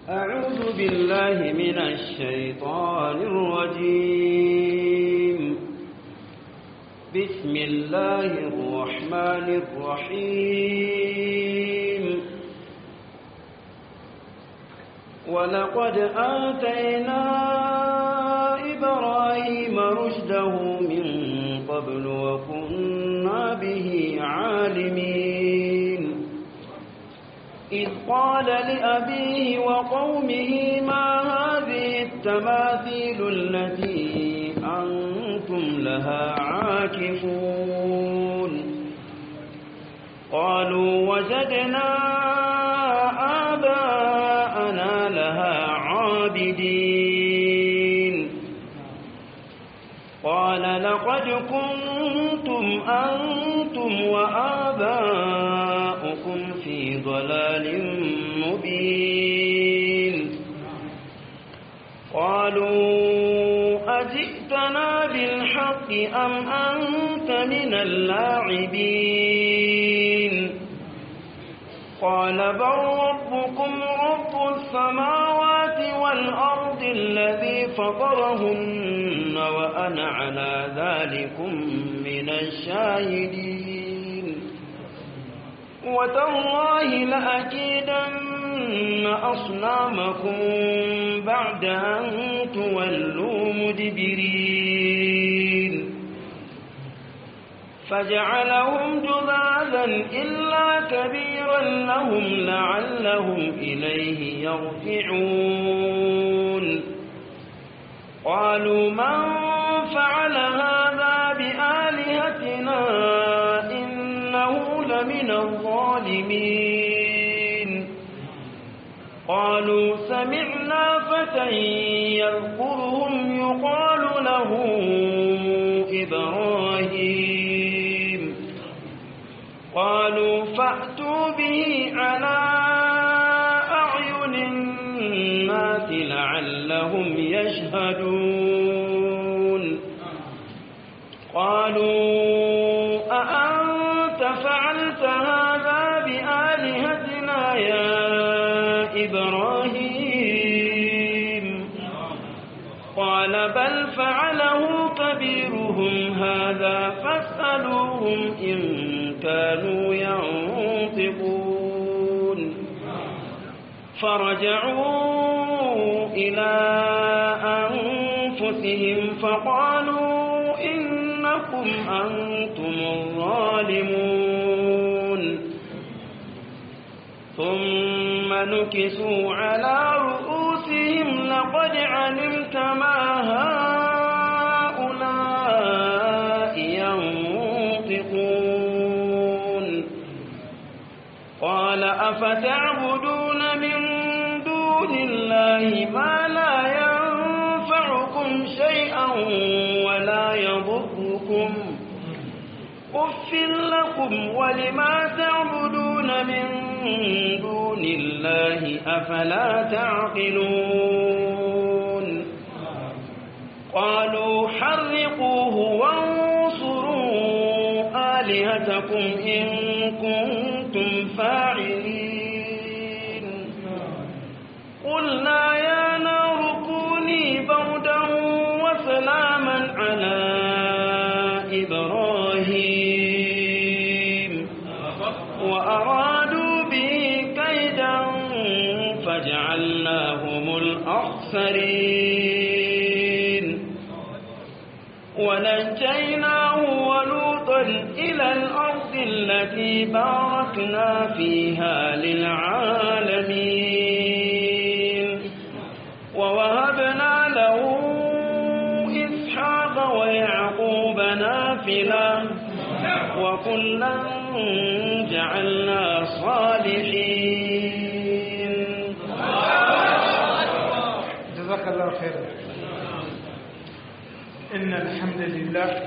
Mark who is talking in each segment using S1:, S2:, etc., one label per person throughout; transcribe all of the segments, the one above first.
S1: أعوذ بالله من الشيطان الرجيم بسم الله الرحمن الرحيم ولقد آتينا إبراهيم رشده من قبل وكنا به عالمين إذ قال لأبيه وقومه ما هذه التماثيل التي أنتم لها عاكفون قالوا وجدنا آباءنا لها عابدين قال لقد كنتم أنتم وآباؤكم في ضلال مبين قالوا أجئتنا بالحق أم أنت من اللاعبين قال بل ربكم رب السماوات والأرض الذي فطرهن وأنا على ذلكم من الشاهدين وتالله لأكيدن أصنامكم بعد أن تولوا مدبرين فجعلهم جذاذا إلا كبيرا لهم لعلهم إليه يرجعون قالوا من فعل هذا بآلهتنا إنه لمن الظالمين قالوا سمعنا فتى يذكرهم يقال له إبراهيم قالوا فأتوا به على أعين الناس لعلهم يشهدون قالوا أأنت فعلت هذا بآلهتنا يا إبراهيم قال بل فعله كبيرهم هذا فاسألوهم إن كانوا ينطقون فرجعوا إلى أنفسهم فقالوا إنكم أنتم الظالمون ثم نكسوا على رؤوسهم لقد علمت ما هؤلاء ينطقون قال أفتعبدون من دون الله ما لا ينفعكم شيئا ولا يضركم أف لكم ولما تعبدون من دون الله أفلا تعقلون قالوا حرقوه وانصروا آلهتكم إن كنتم فاعلين قلنا يا نار كوني بردا وسلاما على إبراهيم وأرادوا به كيدا فجعلناهم الأخسرين ونجيناه ولوطا إلى الأرض التي باركنا فيها للعالمين ووهبنا له إسحاق ويعقوب نافلة وكلا جعلنا صالحين
S2: جزاك الله خيرا إن الحمد لله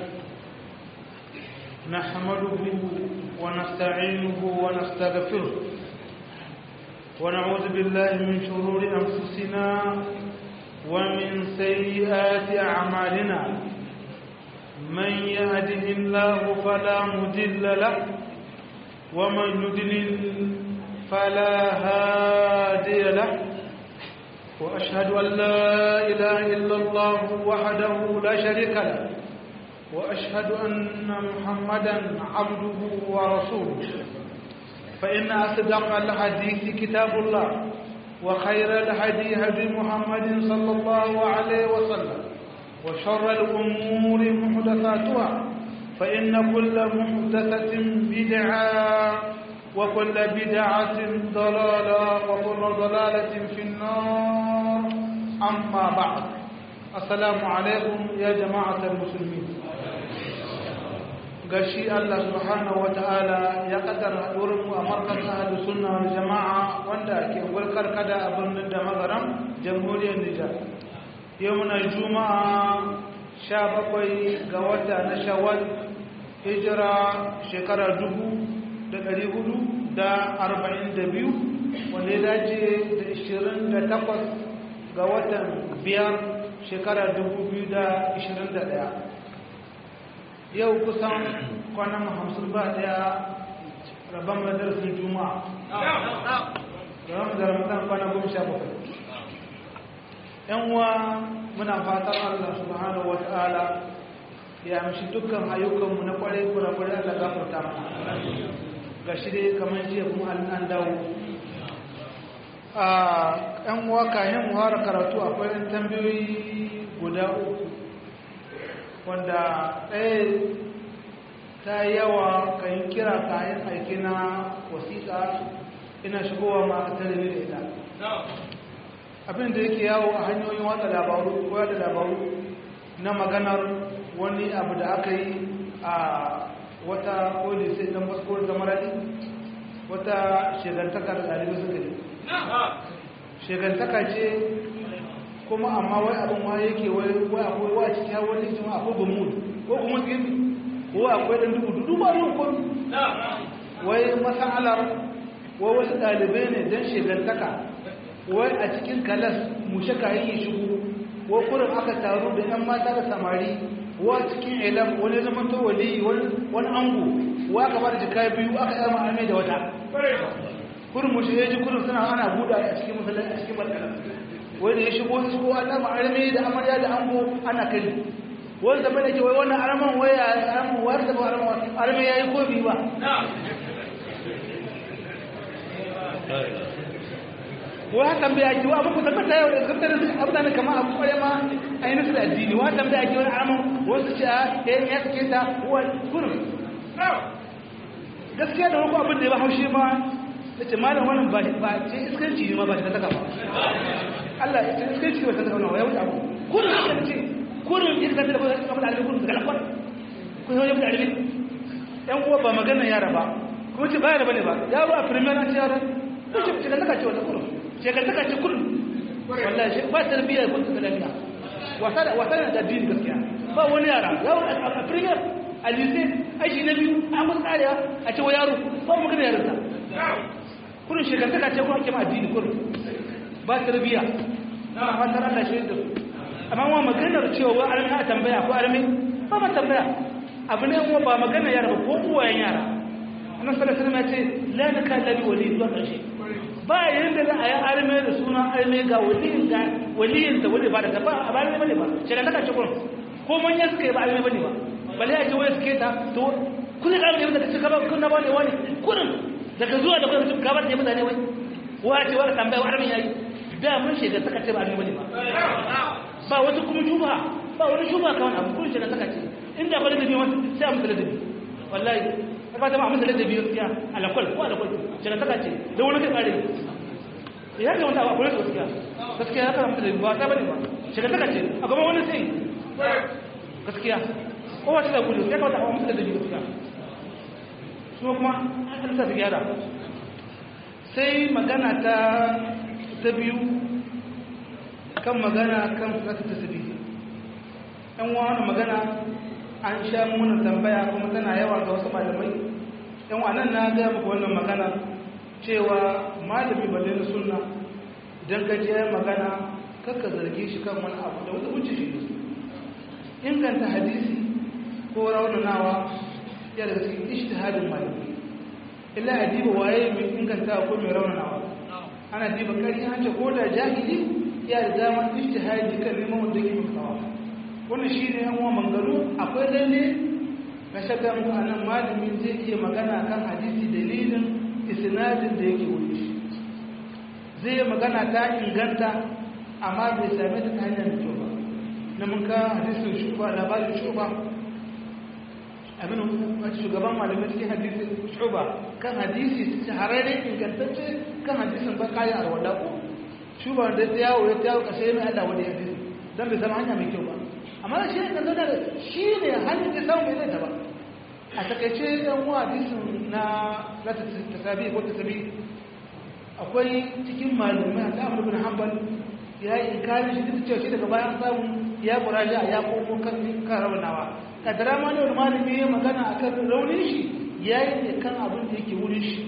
S2: نحمده ونستعينه ونستغفره ونعوذ بالله من شرور أنفسنا ومن سيئات أعمالنا من يهده الله فلا مضل له ومن يضلل فلا هادي له وأشهد أن لا إله إلا الله وحده لا شريك له وأشهد أن محمدا عبده ورسوله فإن أصدق الحديث كتاب الله وخير الهدي هدي محمد صلى الله عليه وسلم وشر الأمور محدثاتها فإن كل محدثة بدعة وكل بدعة ضلالة وكل ضلالة في النار أما بعد السلام عليكم يا جماعة المسلمين gashi Allah subhanahu wata'ala ya kaddara haɗuwarmu a markazin ahlu sunna wal jama'a wanda ke gulkar kada a birnin da magaram jamhuriyar Nijar yau muna juma'a sha bakwai ga wata na shawwal hijira shekara dubu da ɗari hudu da arba'in da biyu wanda ya dace da ishirin da takwas ga watan biyar shekara dubu biyu da ishirin da ɗaya yau kusan kwanan hamsin ba ɗaya rabon madarsin juma'a rabon da ramadan kwanan goma sha bakwai yan uwa muna fatan allah subhanahu wa ta'ala ya amshi dukkan ayyukanmu na kwarai kurakurai allah gafarta mana ga shi dai kamar jiya kuma an dawo a yan uwa kayan muhara karatu akwai yan tambayoyi guda uku wanda ɗaya ta yawa kayan kira kayan aiki na wasiƙa ina shigowa ma a talabijin da ita abin da yake yawo a hanyoyin watsa labaru ko da labaru na maganar wani abu da aka yi a wata koli sai dan basko da maradi wata shegantaka da ɗalibai suka yi shegantaka ce kuma amma wai abin ma yake wai akwai wa cikin hawa wani jima akwai gumud ko gumud gini ko akwai ɗan dubu dubu ba yin kun wai masalar wai wasu ɗalibai ne don shegantaka wai a cikin kalas mushe kayan yi shigo wai kurin aka taru da 'yan mata da samari wa cikin ilam wani zaman to wali wani ango wa aka bar jika biyu aka yi ma'amai da wata kurin mushe ya ji kurin suna ana buɗa a cikin musulun a cikin barkana wani ya shigo su ko ana ma'armi da amarya da ango ana kai wani zama da ke wai wannan araman waya araman wayar da ba araman armi ya yi ko biyu ba wa tambaya ki wa abu tabbata yau da tabbata da abdan kama abu kware ma ainihin su da addini wa tambaya ki wani araman wasu ce a eh ya take ta wa kurum gaskiya da wani abin da ya ba haushe ma nace malam wannan ba ba ce iskanci ne ma ba ta taka ba Allah ya ce iskanci ba ta taka ba ya wuce abu kurum ya ce kurum ya ta da abin da alibi kurum daga lakwar ku yi wani alibi yan uwa ba magana yara ba kuma ce ba yara bane ba yaro a premier an ce yara ko ce ce da taka ce wata kurum shekartaka ce kullum wallahi shi ba tarbiyya ko tarbiyya wasa da wasa da addini gaskiya ba wani yara yaro a premier a lycée aji na biyu an musu tsariya a ce wa yaro ba mu gina yarinta kullum shekartaka ce ko ake ma addini kullum ba tarbiyya na fatar Allah shi da amma wa maganar cewa wa armi a tambaya ko armi ba ba tambaya abu ne kuma ba magana yara ba ko uwayen yara annabi sallallahu alaihi wasallam ya ce la nakalla bi wali zuwa ƙarshe ba yanda za a yi arme da suna arme ga waliyin ga waliyin da wali ba da ta ba a ba ne bane ba shekar ta kace kun ko manya suka yi ba arme bane ba bale ya ce wai suke ta to kun ga arme da kace ka ba kun na ba ne wani kurin daga zuwa da kun ka ba da mutane wai wace wala tambaya arme yayi da mun shekar ta kace ba arme bane ba ba wata kuma juba ba wani juba kawai abu kun shekar ta kace inda ba da bi wani sai a mutu da bi wallahi ba ta ma mutu da bi gaskiya alakwal ko alakwal shekar ta kace da wani kai kare ya ga wanda abu ne gaskiya gaskiya ya karanta da ba ta bane ba shiga taka ce a gaban wani sai gaskiya ko wata da gudu ya kawata a mutu da dabi gaskiya su kuma an sa su gyara sai magana ta ta biyu kan magana kan fata ta sabi ɗan wani magana an sha muna tambaya kuma tana yawa ga wasu malamai yan wannan na gaya muku wannan magana cewa malami balle na sunna idan ka je magana kakka zarge shi kan wani abu da wata wuce shi inganta hadisi ko raunanawa ya daga cikin ishtihadin malami illa a diba waye mai inganta ko mai raunanawa ana diba kari an ce ko da jahili ya da dama ijtihadi kan neman wanda yake mutawa wannan shine yan uwa mangaro akwai lalle na shakka mu anan malamin zai iya magana kan hadisi dalilin isnadin da yake wuri shi zai magana ta inganta amma bai same ta hanyar kyau ba na mun ka hadisin shuba labarin shuba abin wata shugaban malamai cikin hadisin shuba kan hadisi shahararre ingantacce kan hadisin ba kayi a rawar ko shuba da ta yawo ya yawo kashe mai allah wani hadisi don bai zama hanya mai kyau ba amma shi ne kan da shi ne hanyar da samu mai zai ta ba a takaice yan uwa hadisin na tasabi ko tasabi akwai cikin malumai a ta'amur bin hanbal ya yi inkarin shi duk cewa shi daga bayan samu ya kuraja ya koko kan kan raunawa kadara ma da wani malami ya magana a kan raunin shi ya yi ne kan abin da yake wurin shi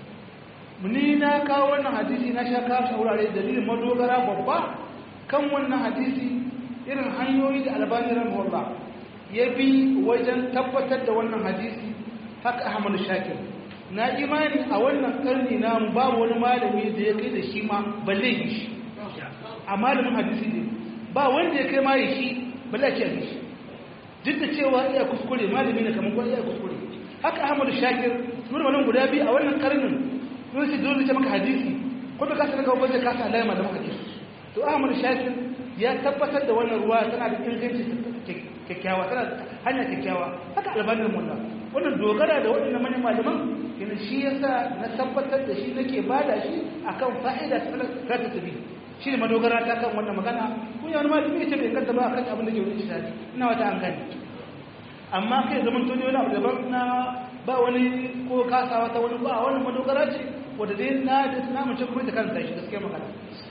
S2: ni na kawo wannan hadisi na sha kawo shi wurare dalilin madogara babba kan wannan hadisi irin hanyoyi da albani rahimahullah ya bi wajen tabbatar da wannan hadisi haka ahmadu shakir na imani a wannan karni namu babu wani malami da ya kai da shi ma balle yi shi a malamin hadisi ne ba wanda ya kai ma yi shi balle ce yi shi duk da cewa iya kuskure malami ne kamar iya kuskure haka ahmadu shakir nuna wannan guda biyu a wannan karnin sun shi dole ce maka hadisi ko da kasa daga wajen kasa alama da maka ke to ahmadu shakir ya tabbatar da wannan ruwa tana da inganci kyakkyawa tana hanya kyakkyawa haka albanin mullah wannan dogara da waɗannan manyan malaman yana shi yasa na tabbatar da shi nake bada shi akan fa'ida ta ta tabi shi ne madogara ta kan wannan magana kun yana malami ce bai kanta ba akan abin da ke wuce shi ina wata an gani amma kai zaman tuni wani abu daban na ba wani ko kasawa ta wani ba wani madogara ce wanda dai na da na mace kuma ta kanta shi gaskiya magana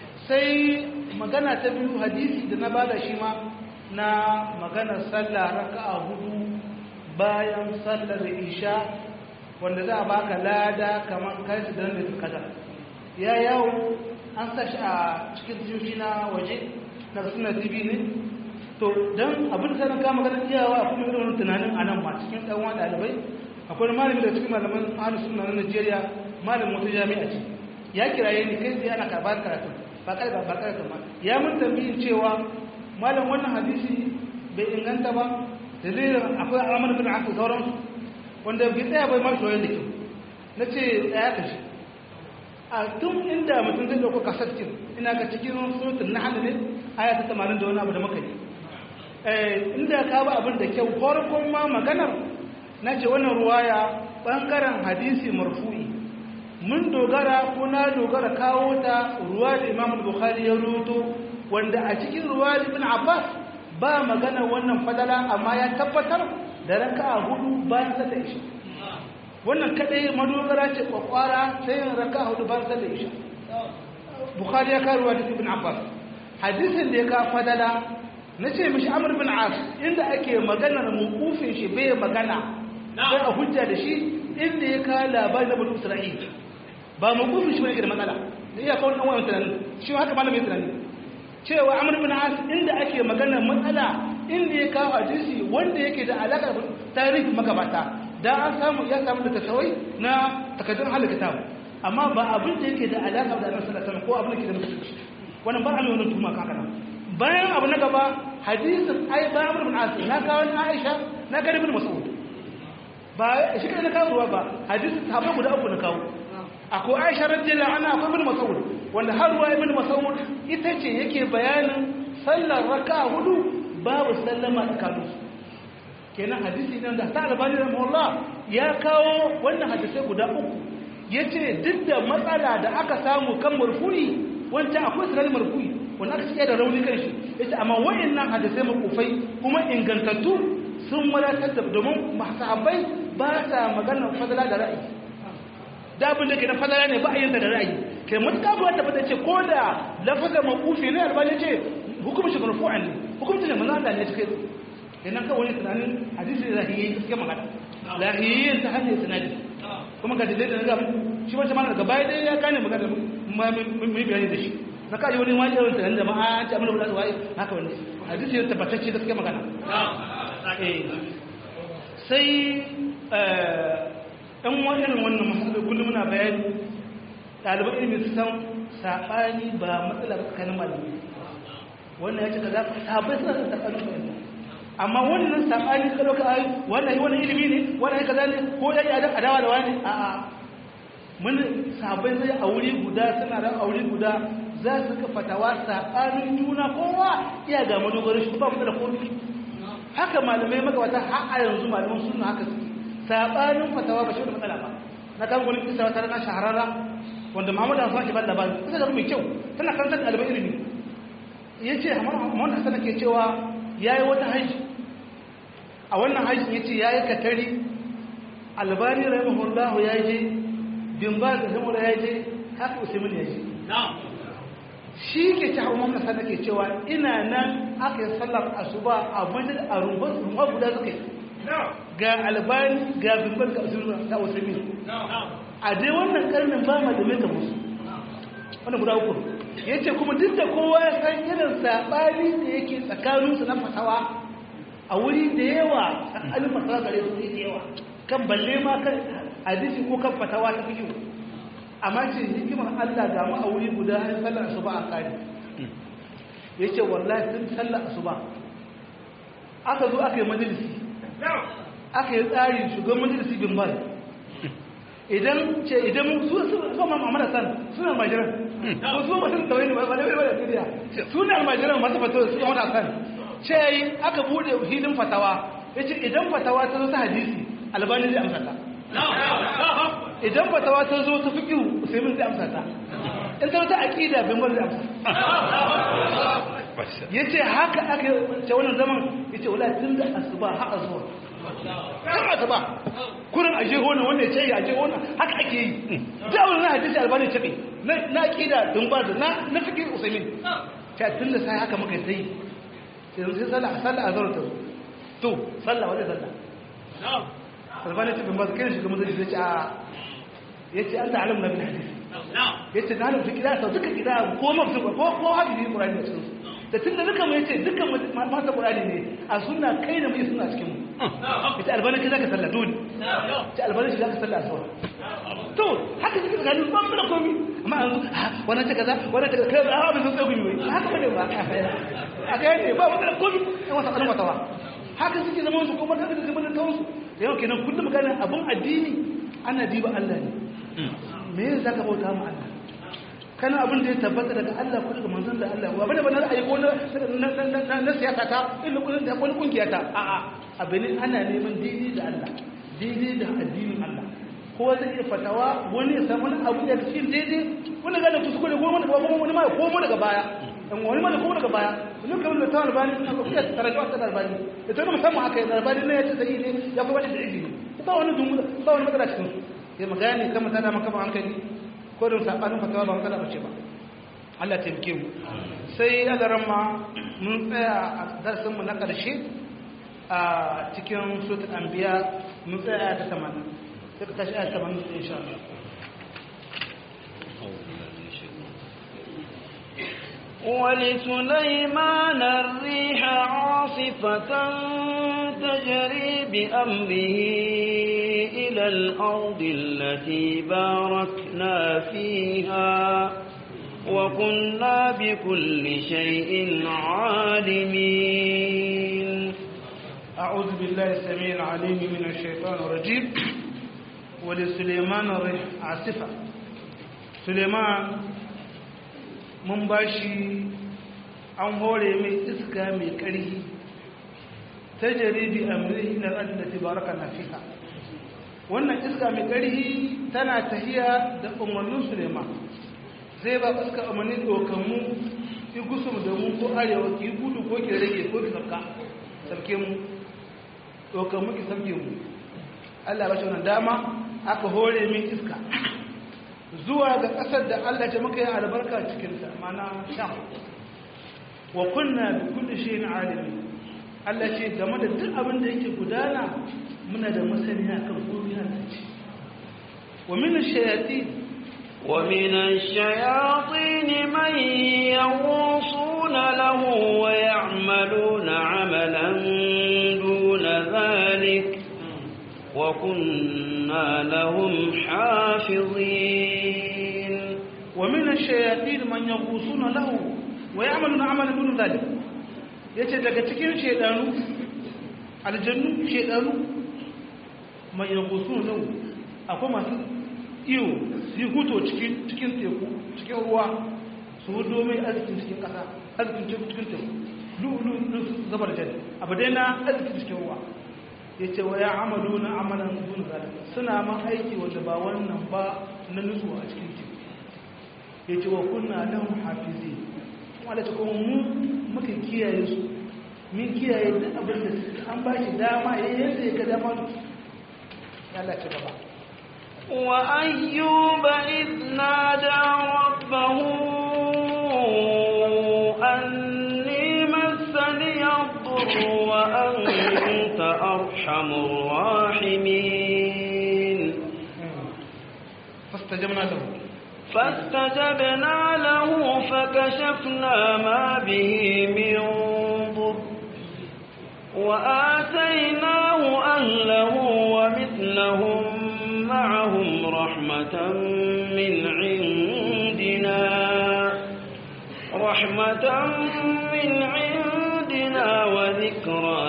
S2: sai magana ta biyu hadisi da na bada shi ma na maganar sallah raka'a hudu bayan sallar isha wanda za a baka lada kamar kai su dan da kaza ya yawo an sa shi a cikin tsoshi na waje na suna tv ne to dan abin da ka magana iyawa a kuma irin tunanin a nan ma cikin ɗan wani ɗalibai akwai malami da cikin malaman ahlus sunna na Najeriya malamin wata jami'a ce ya kiraye ni kai sai ana karɓar karatu ba kai ba karatu ma ya mun tambayin cewa malam wannan hadisi bai inganta ba dalilin akwai amur bin aka sauransu wanda bai tsaya bai ma shoyin da kyau na ce tsaya ka shi a tun inda mutum zai dauko kasaskin ina ga cikin surutun na hannu ne aya ta tamanin da wani abu da muka yi inda ka ba abin da kyau farkon ma maganar na ce wannan ruwaya bangaren hadisi marfu'i mun dogara ko na dogara kawo ta ruwa da imam bukhari ya ruto wanda a cikin ruwa da ibn abbas ba magana wannan fadala amma ya tabbatar da ranka a hudu bayan sallar isha wannan kadai madogara ce kwakwara sai yin ranka a hudu bayan sallar isha bukhari ya karuwa da ibn abbas hadisin da ya ka fadala na ce mishi amur bin as inda ake maganar mukufin shi bai magana sai a hujja da shi inda ya ka labari na bulu isra'il ba mukufin shi bane da matsala da iya kawo ɗan wayan tunanin shi haka malamin tunanin cewa amur bin as inda ake magana matsala inda ya kawo hadisi wanda yake da alaƙar tarihi magabata da an samu ya samu da tasawai na takardun halin kitabu amma ba abin da yake da alaƙa da annabi sallallahu alaihi ko abin da ke da mutunci wannan ba a mai wannan tuma kaka nan bayan abu na gaba hadisin ai ba amur bin as na kawo na aisha na ga ibn mas'ud ba shi kai na kawo ruwa ba hadisin sahabbai guda uku na kawo akwai aisha radiyallahu anha akwai ibn mas'ud wanda har ruwa ibn mas'ud ita ce yake bayanin sallar raka hudu babu sallama tsakanin su kenan hadisi ne da ta albani rahimahullah ya kawo wannan hadisai guda uku yace duk da matsala da aka samu kan marfu'i wancan akwai sanar marfu'i wanda aka cike da rauni kan shi yace amma wayannan hadisai makufai kuma ingantattu sun wadatar da domin sahabbai ba sa magana fadala da ra'ayi da abin da ke na fadala ne ba a yin da ra'ayi ke mutuka ba ta fata ce ko da lafazar makufi ne albani ce hukumar shi marfu'an ne hukumar ne manzo Allah ne cikin kenan kawai wani tunanin hadisi da lahiyyi gaskiya magana lahiyyin ta hanyar sanadi kuma ga dalilin da ga shi wata mana daga baya dai ya gane magana mun bayani da shi na kaji wani wani irin tunanin da ma'a an ce amina wula waye haka wani hadisi ya tabbatacce gaskiya magana sai ɗan wani irin wannan masu kullum muna bayani ɗaliban ilimin su san saɓani ba matsala ba tsakanin malamai wannan ya ce kaza sahabbai suna da saɓanin fahimta amma wannan saɓani ka ɗauka ayi wannan yi wannan ilimi ne wannan yi kaza ne ko ya yi adawa da wani a'a mun sahabbai sai a wuri guda suna da a wuri guda za su ka fatawa saɓanin juna kowa iya ga madogarin shi ba mu da komi haka malamai magabata har a yanzu malaman sunna haka su saɓanin fatawa ba shi da matsala ba na kan wani kisa wata rana shahararra wanda Muhammadu Hassan ke ba labari kusa da mai kyau tana karantar ɗaliban ilimi ya ce Muhammadu Hassan ke cewa ya yi wata haji a wannan hajji ya ce ya yi katari albani rahimahullahu ya je bin ba da zamura ya je haka usaimin ya je shi ke ci hawa Muhammadu Hassan ke cewa ina nan aka yi sallar asuba a wajen a rumbar guda suka yi ga albani ga bin ba da usaimin a dai wannan karnin ba ma da mai musu wannan guda uku ya ce kuma duk da kowa ya san irin saɓani da yake tsakaninsu na fatawa a wuri da yawa tsakanin fatawa gare su da yawa kan balle ma kan hadisi ko kan fatawa ta fiye amma ce hikimar Allah ga mu a wuri guda har sallar asuba a kare ya ce wallahi tun sallar asuba aka zo aka yi majalisi aka yi tsari shugaban majalisi bin bal idan ce idan su su ma mamara san suna majiran ko su mutum da wani ba da wani da duniya suna majiran masu fatawa su mamara san ce yi aka bude hilin fatawa yace idan fatawa ta zo ta hadisi albani zai amsa ta idan fatawa ta zo ta fiqhu usaimin zai amsa ta in ta zo ta aqida bin bar zai amsa yace haka aka ce wannan zaman yace wallahi tun da asuba har azuwa kan asuba kurin aje gona wanda ya ce ya aje gona haka ake yi da wani na hadisi albani ce ne na kida dun ba da na na fiki usaimin ta tun da sai haka muka sai sai sai sallah sallah azhar ta to sallah wanda sallah albani ce bin ba kai shi kuma zai ce a yace an ta'alam na bin hadisi yace na alim fiki da ta duka kida ko mafi ko ko hadisi qur'ani ne sun da tun da duka mu yace dukkan mata qur'ani ne a sunna kai da mu suna cikin mu ita albani ka zaka sallah dole ita albani ka zaka sallah aswa to haka suke gani ban da komi amma an wannan ta kaza wannan ta kaza kai a ba sun tsagu ne haka bane ba a ga ne ba wannan komi an wata kalma tawa haka suke zaman su kuma haka suke zaman tawon su yau kenan kullum magana abun addini ana diba Allah ne me yasa zaka bauta mu Allah kana abin da ya tabbata daga Allah ko daga manzon da Allah wa bane bane ra'ayi ko na siyasa ta illa kullun da wani kungiya ta a a abin ana neman daidai da Allah daidai da addinin Allah ko zai iya fatawa wani ya samu abu da cikin daidai wani ga da kuskure ko wani ko wani ma ko mu daga baya dan wani ma ko daga baya mun kamar da tawar bani na ko ya tarajuwa ta darbani da to musamman akai darbani ne ya ce sai ne ya kuma da ilimi ba wani dungu ba wani matsala cikin su sai magani kama tana maka ba hankali ko da sabanin fatawa ba matsala bace ba Allah ta bike mu sai adaran ma mun tsaya a darsin mu na karshe a cikin suratul anbiya mun tsaya ta 80 sai ka tashi ayat 80 insha Allah
S1: ولسليمان الريح عاصفة تجري بأمره إلى الأرض التي باركنا فيها وكنا بكل شيء عالمين
S2: أعوذ بالله السميع العليم من الشيطان الرجيم ولسليمان الريح عاصفة سليمان mun ba shi an hore mai iska mai ƙarfi ta jaribi amrihi na da baraka na fiha wannan iska mai ƙarfi tana tahiya da umarnin suleiman zai ba iska umarni dokanmu ki gusum da mu ko arewa ki gudu ko ki rage ko ki sabka sabke mu dokanmu ki sabke mu Allah ba shi wannan dama aka hore min iska zuwa ga ƙasar da Allah ce muka yi albarka cikinta mana sham wa kunna bi kulli shay'in alimi Allah ce game da duk abin da yake gudana muna da masaniya kan komai har ce wa min ash-shayatin
S1: wa min ash-shayatin man yawsuna lahu wa ya'maluna 'amalan duna dhalik wa kunna lahum hafizin
S2: wa min ash-shayatin man yaghusuna lahu wa ya'maluna 'amalan dun zalik yace daga cikin shedanu aljannu shedanu man yaghusuna lahu akwai masu iyo su huto cikin cikin teku cikin ruwa su hudo mai arzikin cikin kasa arzikin cikin teku lulu zabar jari abu dai na arzikin cikin ruwa ya ce wa ya amalu na amalan dun zalika suna ma aiki wanda ba wannan ba na nutsuwa a cikin teku ya ce wa kunna lahum hafizi kuma da kuma mu muka kiyaye su min kiyaye duk abin da an ba shi dama ya yadda ya ga dama ya Allah ci gaba
S1: وأيوب إذ نادى ربه أني مسني الضر وأنت أرحم الراحمين
S2: فاستجبنا له
S1: فاستجبنا له فكشفنا ما به من ضر وآتيناه أهله ومثلهم معهم رحمة من عندنا رحمة من عندنا وذكرى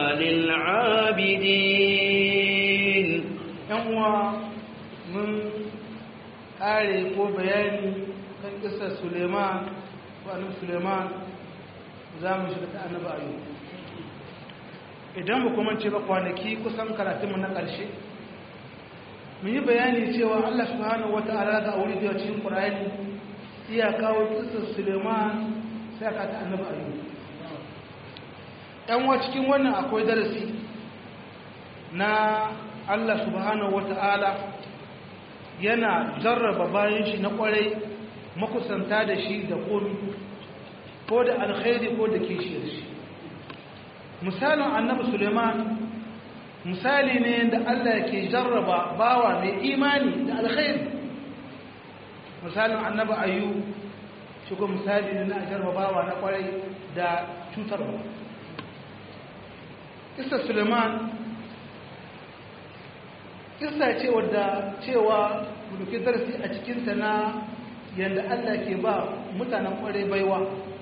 S1: للعابدين
S2: yan uwa mun kare ko bayani kan kisar suleiman ko annabi suleiman za mu shiga ta annabi ayu idan ba kuma ce ba kwanaki kusan karatunmu na ƙarshe mun yi bayani cewa allah subhanahu wata'ala ga wuri da cikin ƙur'ani iya kawo kisar suleiman sai aka ta annabi ayu yan wa cikin wannan akwai darasi na Allah subhanahu wata'ala yana jarraba bayan shi na kwarai makusanta da shi da komi ko da alkhairi ko da kishiyar shi misalin annabi suleiman misali ne da Allah ke jarraba bawa mai imani da alkhairi misalin annabi ayu shi ko misali ne na jarraba bawa na kwarai da cutarwa kisa suleiman kisa ce wadda cewa buduki darasi a cikinta na yadda Allah ke ba mutanen kwarai baiwa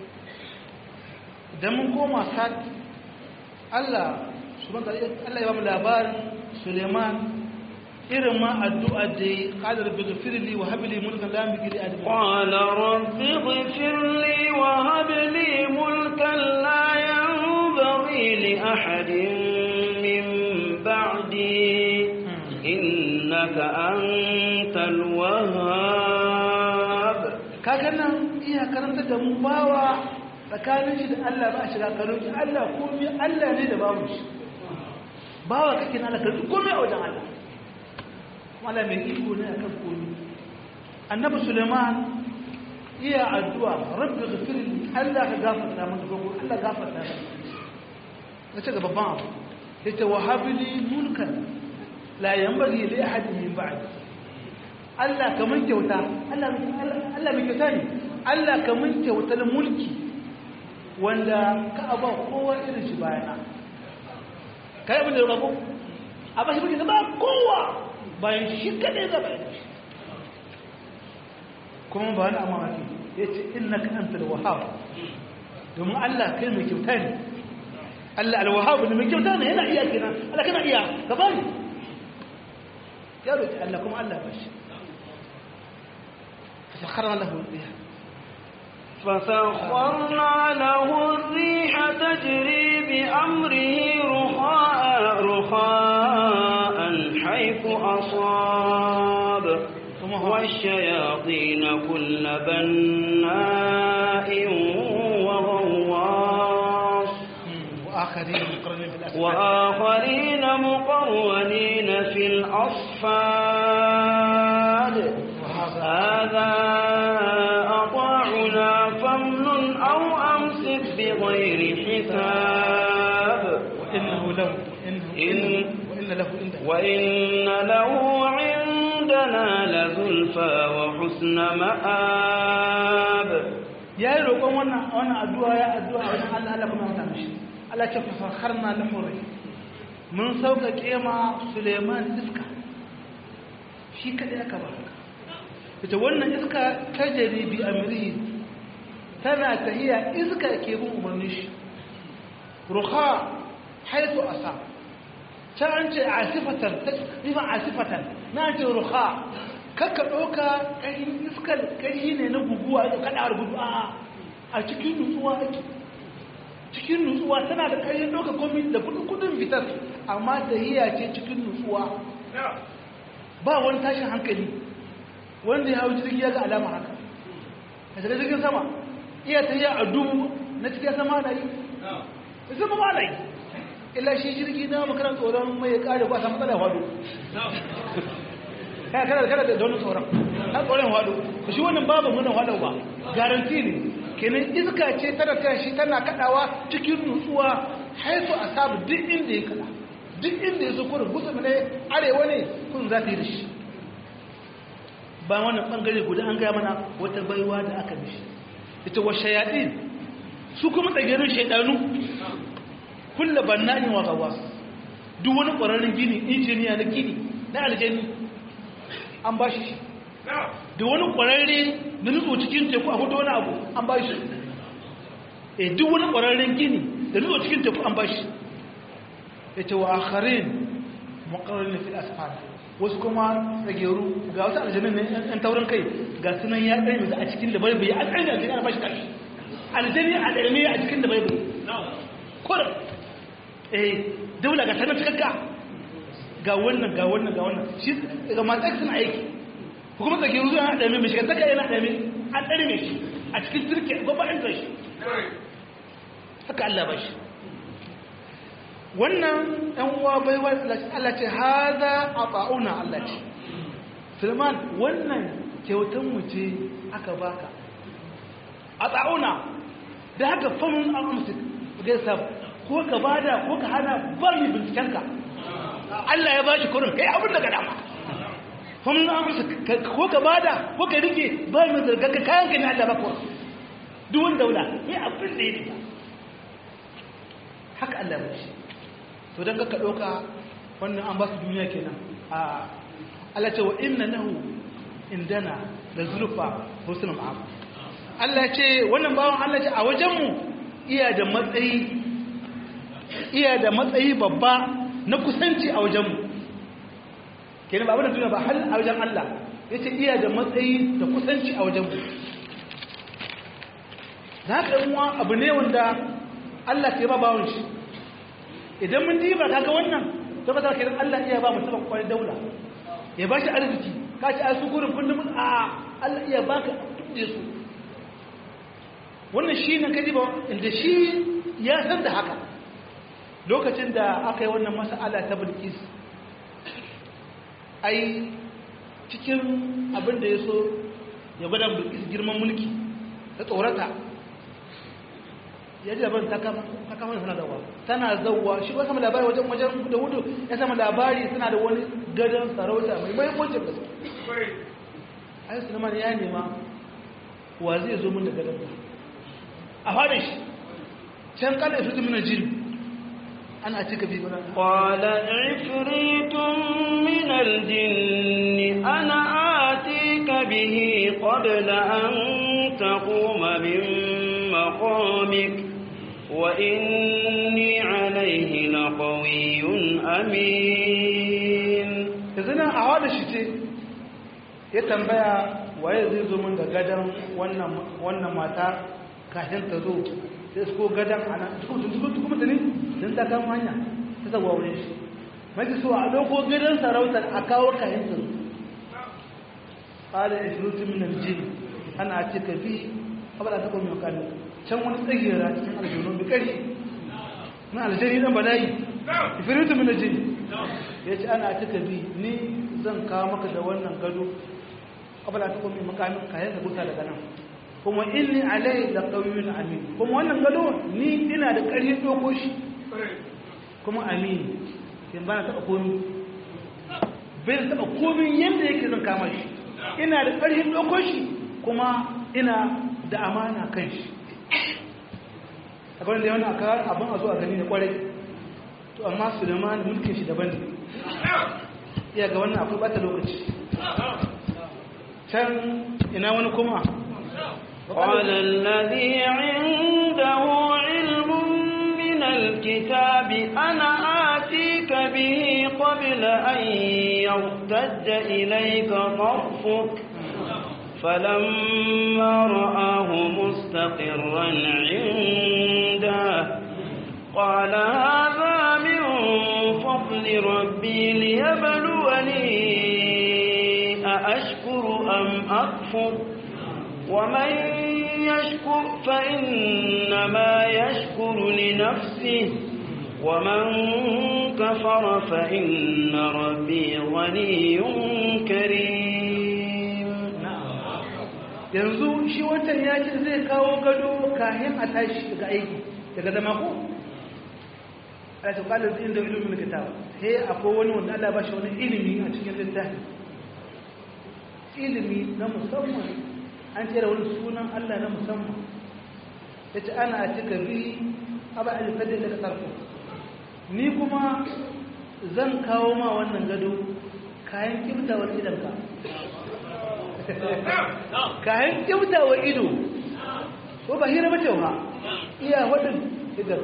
S2: idan mun koma sat Allah Allah ya ba mu labarin Suleiman irin ma addu'a da ya qala rabbi ghfirli wa hab li mulkan la yanbaghi li ahadin
S1: qala rabbi ghfirli wa hab li mulkan la yanbaghi li ahadin min ba'di innaka antal wahhab
S2: kaga nan iya karanta da mu bawa tsakanin shi da Allah ba a shiga karoki Allah komai Allah ne da babu shi bawa kake na Allah karfi komai a wajen Allah Allah mai iko ne akan komai annabi Suleiman iya addu'a rabbi ghfirli Allah ka gafarta min ko Allah gafarta min yace ga babban abu yace wahabli mulkan la yanbaghi li ahadin min ba'di Allah kaman kyauta Allah Allah mai kyauta ne Allah kaman kyautar mulki wanda ka aba kowa irin shi bayana kai abin da rabo a ba shi mulki ba kowa bayan shi kadai da bayan shi kuma ba wani amma ake yace innaka antal wahhab domin Allah kai mai kyauta ne Allah al-wahhab ne mai kyauta ne yana iya kenan Allah kana iya ka bani ya roki Allah kuma Allah ba shi فسخرنا له الريح
S1: فسخرنا له الريح تجري بأمره رخاء رخاء حيث أصاب والشياطين كل بناء وغواص
S2: وآخرين مقرنين في الأسفل
S1: وآخرين مقرنين في الأصفاد هذا أطاعنا فمن أو أمسك بغير حساب
S2: وإنه له إنه
S1: إن-
S2: وإن له عندنا
S1: وإن له عندنا لزلفى وحسن مآب
S2: ya yi roƙon wannan wannan addu'a ya addu'a a wajen Allah Allah kuma ya mishi Allah ce fa fakharna lahu rai mun sauƙaƙe ma Suleiman iska shi kadai aka ba haka ita wannan iska tajari bi amrihi tana tahiya iska ke bin umarnin shi ruha haitu asa can an ce asifatan nufin asifatan na ce ruha kakka ɗauka ƙarin iskar ƙari ne na guguwa da kaɗawar gudu a a cikin nutsuwa ake cikin nutsuwa tana da ƙarin ɗauka komi da kudin fitar amma tahiya ce cikin nutsuwa ba wani tashin hankali wanda ya hau jirgi ya ga alama haka a shiga jirgin sama iya ta yi a dubu na cikin sama na yi zama ba na yi illa shi jirgi na makarar tsoron mai ya kare ba ta matsala hado ya kada kada da wani tsoron ta tsoron hado ku shi wannan babu wannan hado ba garanti ne kenan iska ce tana ta shi tana kadawa cikin nutsuwa haifu a sabu duk inda ya kada duk inda ya so kurin gutsu ne arewa ne kun za ta yi da shi ba wannan bangare guda an gaya mana wata baiwa da aka mishi ita wa shayaɗin su kuma tsagerin shaidanu kulla banna'in wa gawa duk wani ƙwararren gini injiniya na gini na aljani an ba shi da wani ƙwararre na nutso cikin teku a hudu wani abu an ba shi e duk wani ƙwararren gini da nutso cikin teku an ba shi ita wa akharin muqarrin fil asfal wasu kuma tsageru ga wasu aljanun ne yan taurin kai ga sunan ya ɗari musu a cikin da baibai an ɗari aljani ana bashi kashi aljani a ɗarme a cikin da baibai kurin eh daula ga sanar cikakka ga wannan ga wannan ga wannan shi ga masu suna aiki kuma tsageru zuwa ɗarme mai shigantaka yana ɗarme an ɗari mai shi a cikin turke gwabbaɗin shi haka Allah ba shi wannan ɗan uwa baiwa Allah ce haza a ba'una Allah ce Sulman wannan kyautan mu ce aka baka a ba'una da haka famin al'amsu gaisa ko ka bada ko ka hana ba mai bincikenka Allah ya bashi kurin kai abin da ka dama famin al'amsu ko ka bada ko ka rike ba mai zargaka kayan ka ne Allah ba kuwa duk wanda wula ya abin da ya rika haka Allah ba shi to don ka ɗauka wannan an ba su duniya kenan a Allah ce wa inna nahu indana da zulfa husnul ma'am Allah ce wannan bawan Allah ce a wajenmu iya da matsayi iya da matsayi babba na kusanci a wajenmu kenan ba abin da duniya ba hal a wajen Allah yace iya da matsayi da kusanci a wajenmu da haka yan abu ne wanda Allah ke ba bawon shi idan mun diba kaga wannan to ba za ka Allah iya ba mutum kwai daula ya ba shi arziki ka ci asu gurin kullum a Allah iya baka duk su wannan shi ne kaji ba inda shi ya san da haka lokacin da aka yi wannan mas'ala ta Bilqis ai cikin abin da ya so ya gwada Bilqis girman mulki ta tsorata ya ji labarin ta kama suna zauwa tana zauwa shi ba sama labari wajen wajen da hudu ya sama labari suna da wani gadon sarauta mai mahimmancin gaske ayi sulaiman ya nema wa zai zo min da gadon ba a fara shi can kala su tumina jin ana cika bi gudan
S1: قال عفريت من الجن أنا آتيك به قبل أن تقوم من مقامك وإني عليه لقوي أمين
S2: yanzu nan a wada shi ce ya tambaya waye zai zo min da gadon wannan mata kafin ta zo sai su ko gadon a nan tukun tukun tukun mutane sun ta kama hanya ta zagwa wurin shi mafi so a ɗauko gadon sarautar a kawo kafin ta zo ƙada ya shirutu minan jini ana ce ka bi abada ta kuma makamin can wani tsagera cikin aljanu bi ƙari na aljani ɗan bala'i ifiritu minan jini ya ce ana cika bi ni zan kawo maka da wannan gado abala ta kuma makamin kayan da gusa daga nan kuma inni alai da ƙauyun amin kuma wannan gado ni ina da ƙarfin ɗauko shi kuma amin in ba na taɓa komi bai taɓa komi yadda yake zan kama shi ina da ƙarfin ɗauko shi kuma ina da amana kan shi a kwanan da yawan aka abin a zo a gani da kwarai to amma su da ma mulkin shi daban ne iya ga wannan akwai bata lokaci can ina wani kuma
S1: قال الذي عنده علم من الكتاب أنا آتيك به قبل أن يرتد إليك طرفك فلما رآه مستقرا عنده قال هذا من فضل ربي ليبلوني أأشكر أم أكفر ومن يشكر فإنما يشكر لنفسه ومن كفر فإن ربي غني كريم
S2: yanzu shi wancan ya ce zai kawo gado kayan a tashi daga aiki daga zama ko a ce kwallon zai inda ilimin kitab sai akwai wani wanda Allah ba shi wani ilimi a cikin littafi ilimi na musamman an ce da wani sunan Allah na musamman ya ce ana a cika bi abu a jifar da ka sarko ni kuma zan kawo ma wannan gado kayan kimtawar idanka kayan kimtawar ido ko ba hira mace ba iya waɗin idan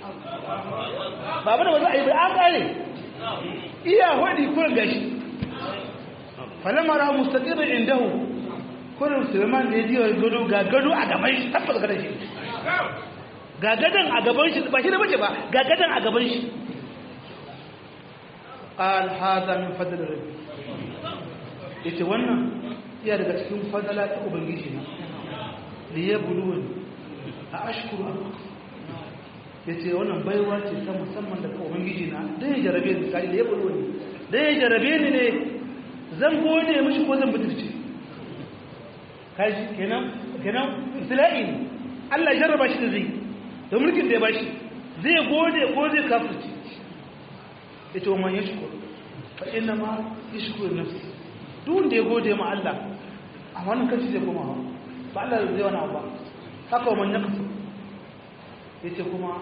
S2: ba ba da wanzu a yi ba an ƙare iya waɗi kurin gashi falamara mustaƙirin indahu kurin suleiman da ya ji gado ga gado a gaban shi tabbata gadon shi ga gadon a gaban shi ba shi da bace ba ga gadon a gaban shi alhaza min fadlar rabbi yace wannan iya daga cikin fadala ta ubangiji na li yabluwani a ashkuru yace wannan baiwa ce ta musamman daga ubangiji na dan ya jarabe ni kai li yabluwani dan ya jarabe ni ne zan gode mishi ko zan butulce kaji kenan kenan ibtila'i ne Allah jarraba shi da zai da mulkin da ya bashi zai gode ko zai kafirci yace wa man yashkur fa inna ma yashkuru nafsi duk wanda ya gode ma Allah a wannan kashi zai koma ba Allah zai wani abu ba haka wa man yakfur yace kuma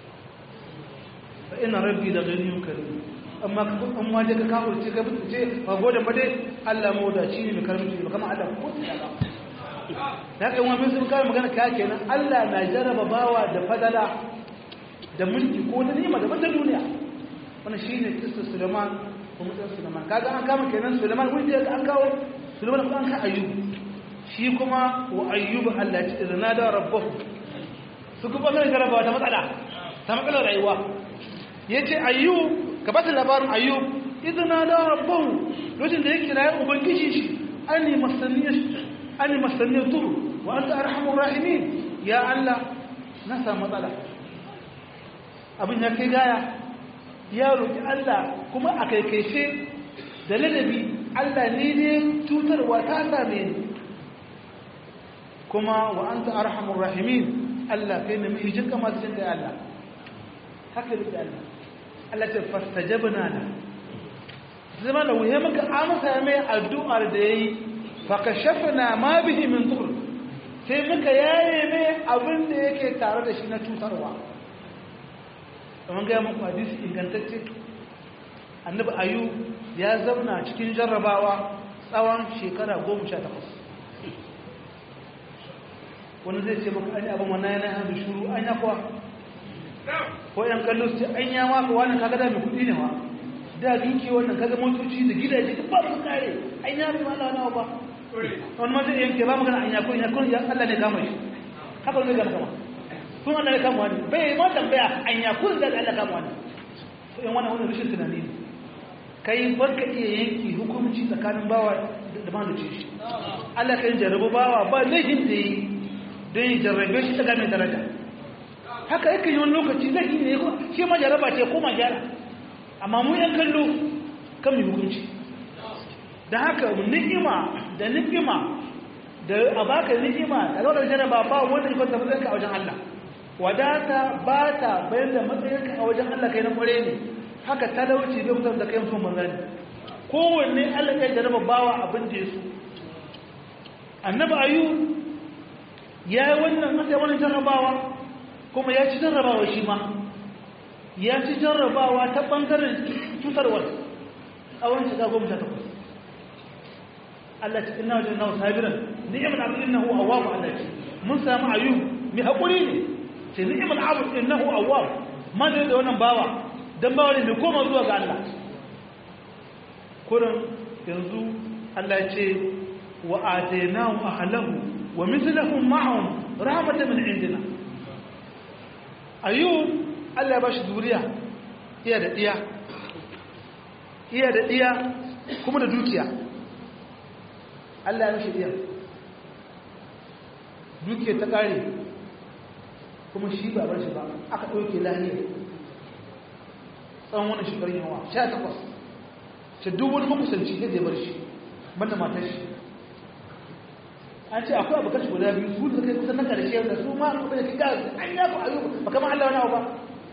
S2: fa inna rabbi la ghaniyyun karim amma amma da ka kafirce ka fice ba gode ba dai Allah mawdaci ne mai karamci ne kamar Allah ko sai Allah da haka wani sun kawo magana kaya kenan Allah na jaraba bawa da fadala da mulki ko da nima da wata duniya wannan shi ne kistar suleiman ko mutum suleiman kaga an kama kenan suleiman wani da an kawo suleiman ko an ka ayyub shi kuma wa ayyub Allah ya ce da da rabbahu su kuma sai jaraba wata matsala ta matsalar rayuwa yace ayyub ka bata labarin ayyub idan da rabbahu lokacin da ya kira ubangiji shi ani masaniyar ani masaniyar turu wa anta arhamur rahimin ya Allah na samu matsala abin ya kai gaya ya roƙi Allah kuma a kaikaice da ladabi Allah ne ne cutarwa ta same ni kuma wa anta arhamur rahimin Allah kai ne mai jinka masu jinka ya Allah haka da Allah Allah ta fastajabna la zama da wuya maka amsa mai addu'ar da yayi fakashafna ma bihi min dur sai muka yaye mai abin da yake tare da shi na cutarwa kamar ga muku hadisi ingantacce annabi ayu ya zauna cikin jarrabawa tsawon shekara 18 wani zai ce maka an yi abin wannan yana hannu shuru an ya kuwa ko yan kallo su ce an ya maka wani kaga da mai kudi ne ma da duki wannan kaga motoci da gidaje duk ba su kare an ya mai mala wani ba wani ma zai yanke ba magana an ya kun ya kun ya Allah ne kama shi haka wani gama kama kun Allah ya kama wani bai ma tambaya an ya kun da Allah kama wani to yan wannan wannan rashin tunani ne kai barka iya yanki hukunci tsakanin bawa da maluci shi Allah kan jarabu bawa ba laifin da yi don yi jarrabe shi ta game daraja haka yake yi wani lokaci zai yi ne shi ma jarraba ce ko ma gyara amma mu yan kallo kan mai hukunci da haka ni'ima da ni'ima da a baka ni'ima da zaune jarraba ba wanda ya kwanta matsayinka a wajen Allah wadata ba ta bayan da matsayinka a wajen Allah kai na kware ne haka talauci bai kusa da kai mutum manzani kowanne Allah kai jarraba bawa abin da ya so annabi ayu ya yi wannan aka wani jarrabawa kuma ya ci jarrabawa shi ma ya ci jarrabawa ta ɓangaren cutarwar tsawon shiga goma sha takwas Allah ce inna wajadnahu sabiran ni'mal abd innahu awwab Allah ce mun samu ayyub mai hakuri ne ce ni'mal abd innahu awwab ma da da wannan bawa dan bawa ne mai koma zuwa ga Allah kurin yanzu Allah ya ce wa atainahu ahlahu wa mithlahum ma'ahum rahmatan min indina ayyub Allah ya bashi zuriya iya da diya iya da diya kuma da dukiya Allah ya mishi diya dukiya ta kare kuma shi ba bar shi ba aka ɗauke lahiyar tsawon wani shekarun yawa sha takwas ce duk wani makusanci zai bar shi banda matar shi an ce akwai abokan shi guda biyu su da kai kusan na karshe da su ma kuma da kika an ya ku ayyuka ba kama Allah wani abu ba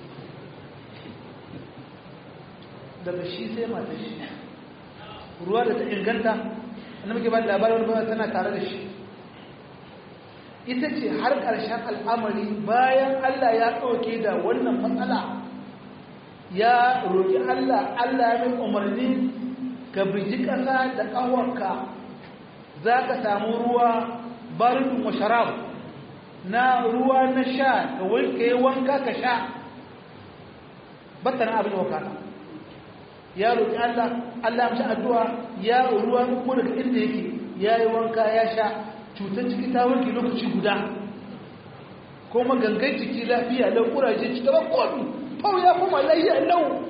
S2: daga shi sai matar shi ruwa da ta inganta wanda muke ba da labarin wani tana tare da shi ita ce har ƙarshen al'amari bayan Allah ya ɗauke da wannan matsala ya roƙi Allah Allah ya mai umarni ka biji ƙasa da ƙawarka za ka samu ruwa barin wa sharab na ruwa na sha ka wanka yi wanka ka sha battana abin wakana ya roƙi Allah Allah ya mashi addu'a ya ruwa ko daga inda yake ya yi wanka ya sha cutar ciki ta warke lokaci guda kuma gangan ciki lafiya lau kuraje ci gaba komi fau ya kuma lafiya lau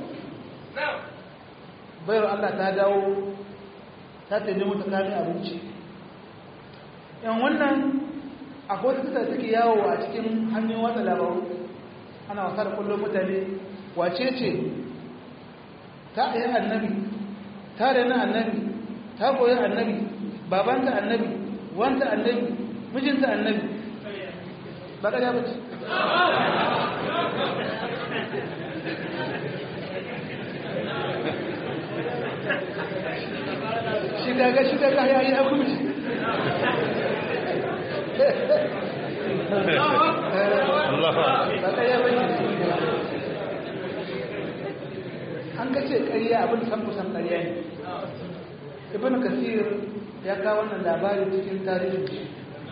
S2: bayar Allah ta dawo ta taimi mata kame abinci yan wannan akwai wata kusa suke yawo a cikin hannun watsa labaru ana wasa da kullum mutane wace ce ta yi annabi ta rena annabi ta koyi annabi babanta annabi wanta annabi mijinta annabi ba ka bace shi daga shi daga ya yi haku mishi ba ka bace an ka ce ƙarya abin san kusan ƙarya ne ibn kasir ya kawo wannan labari cikin tarihin shi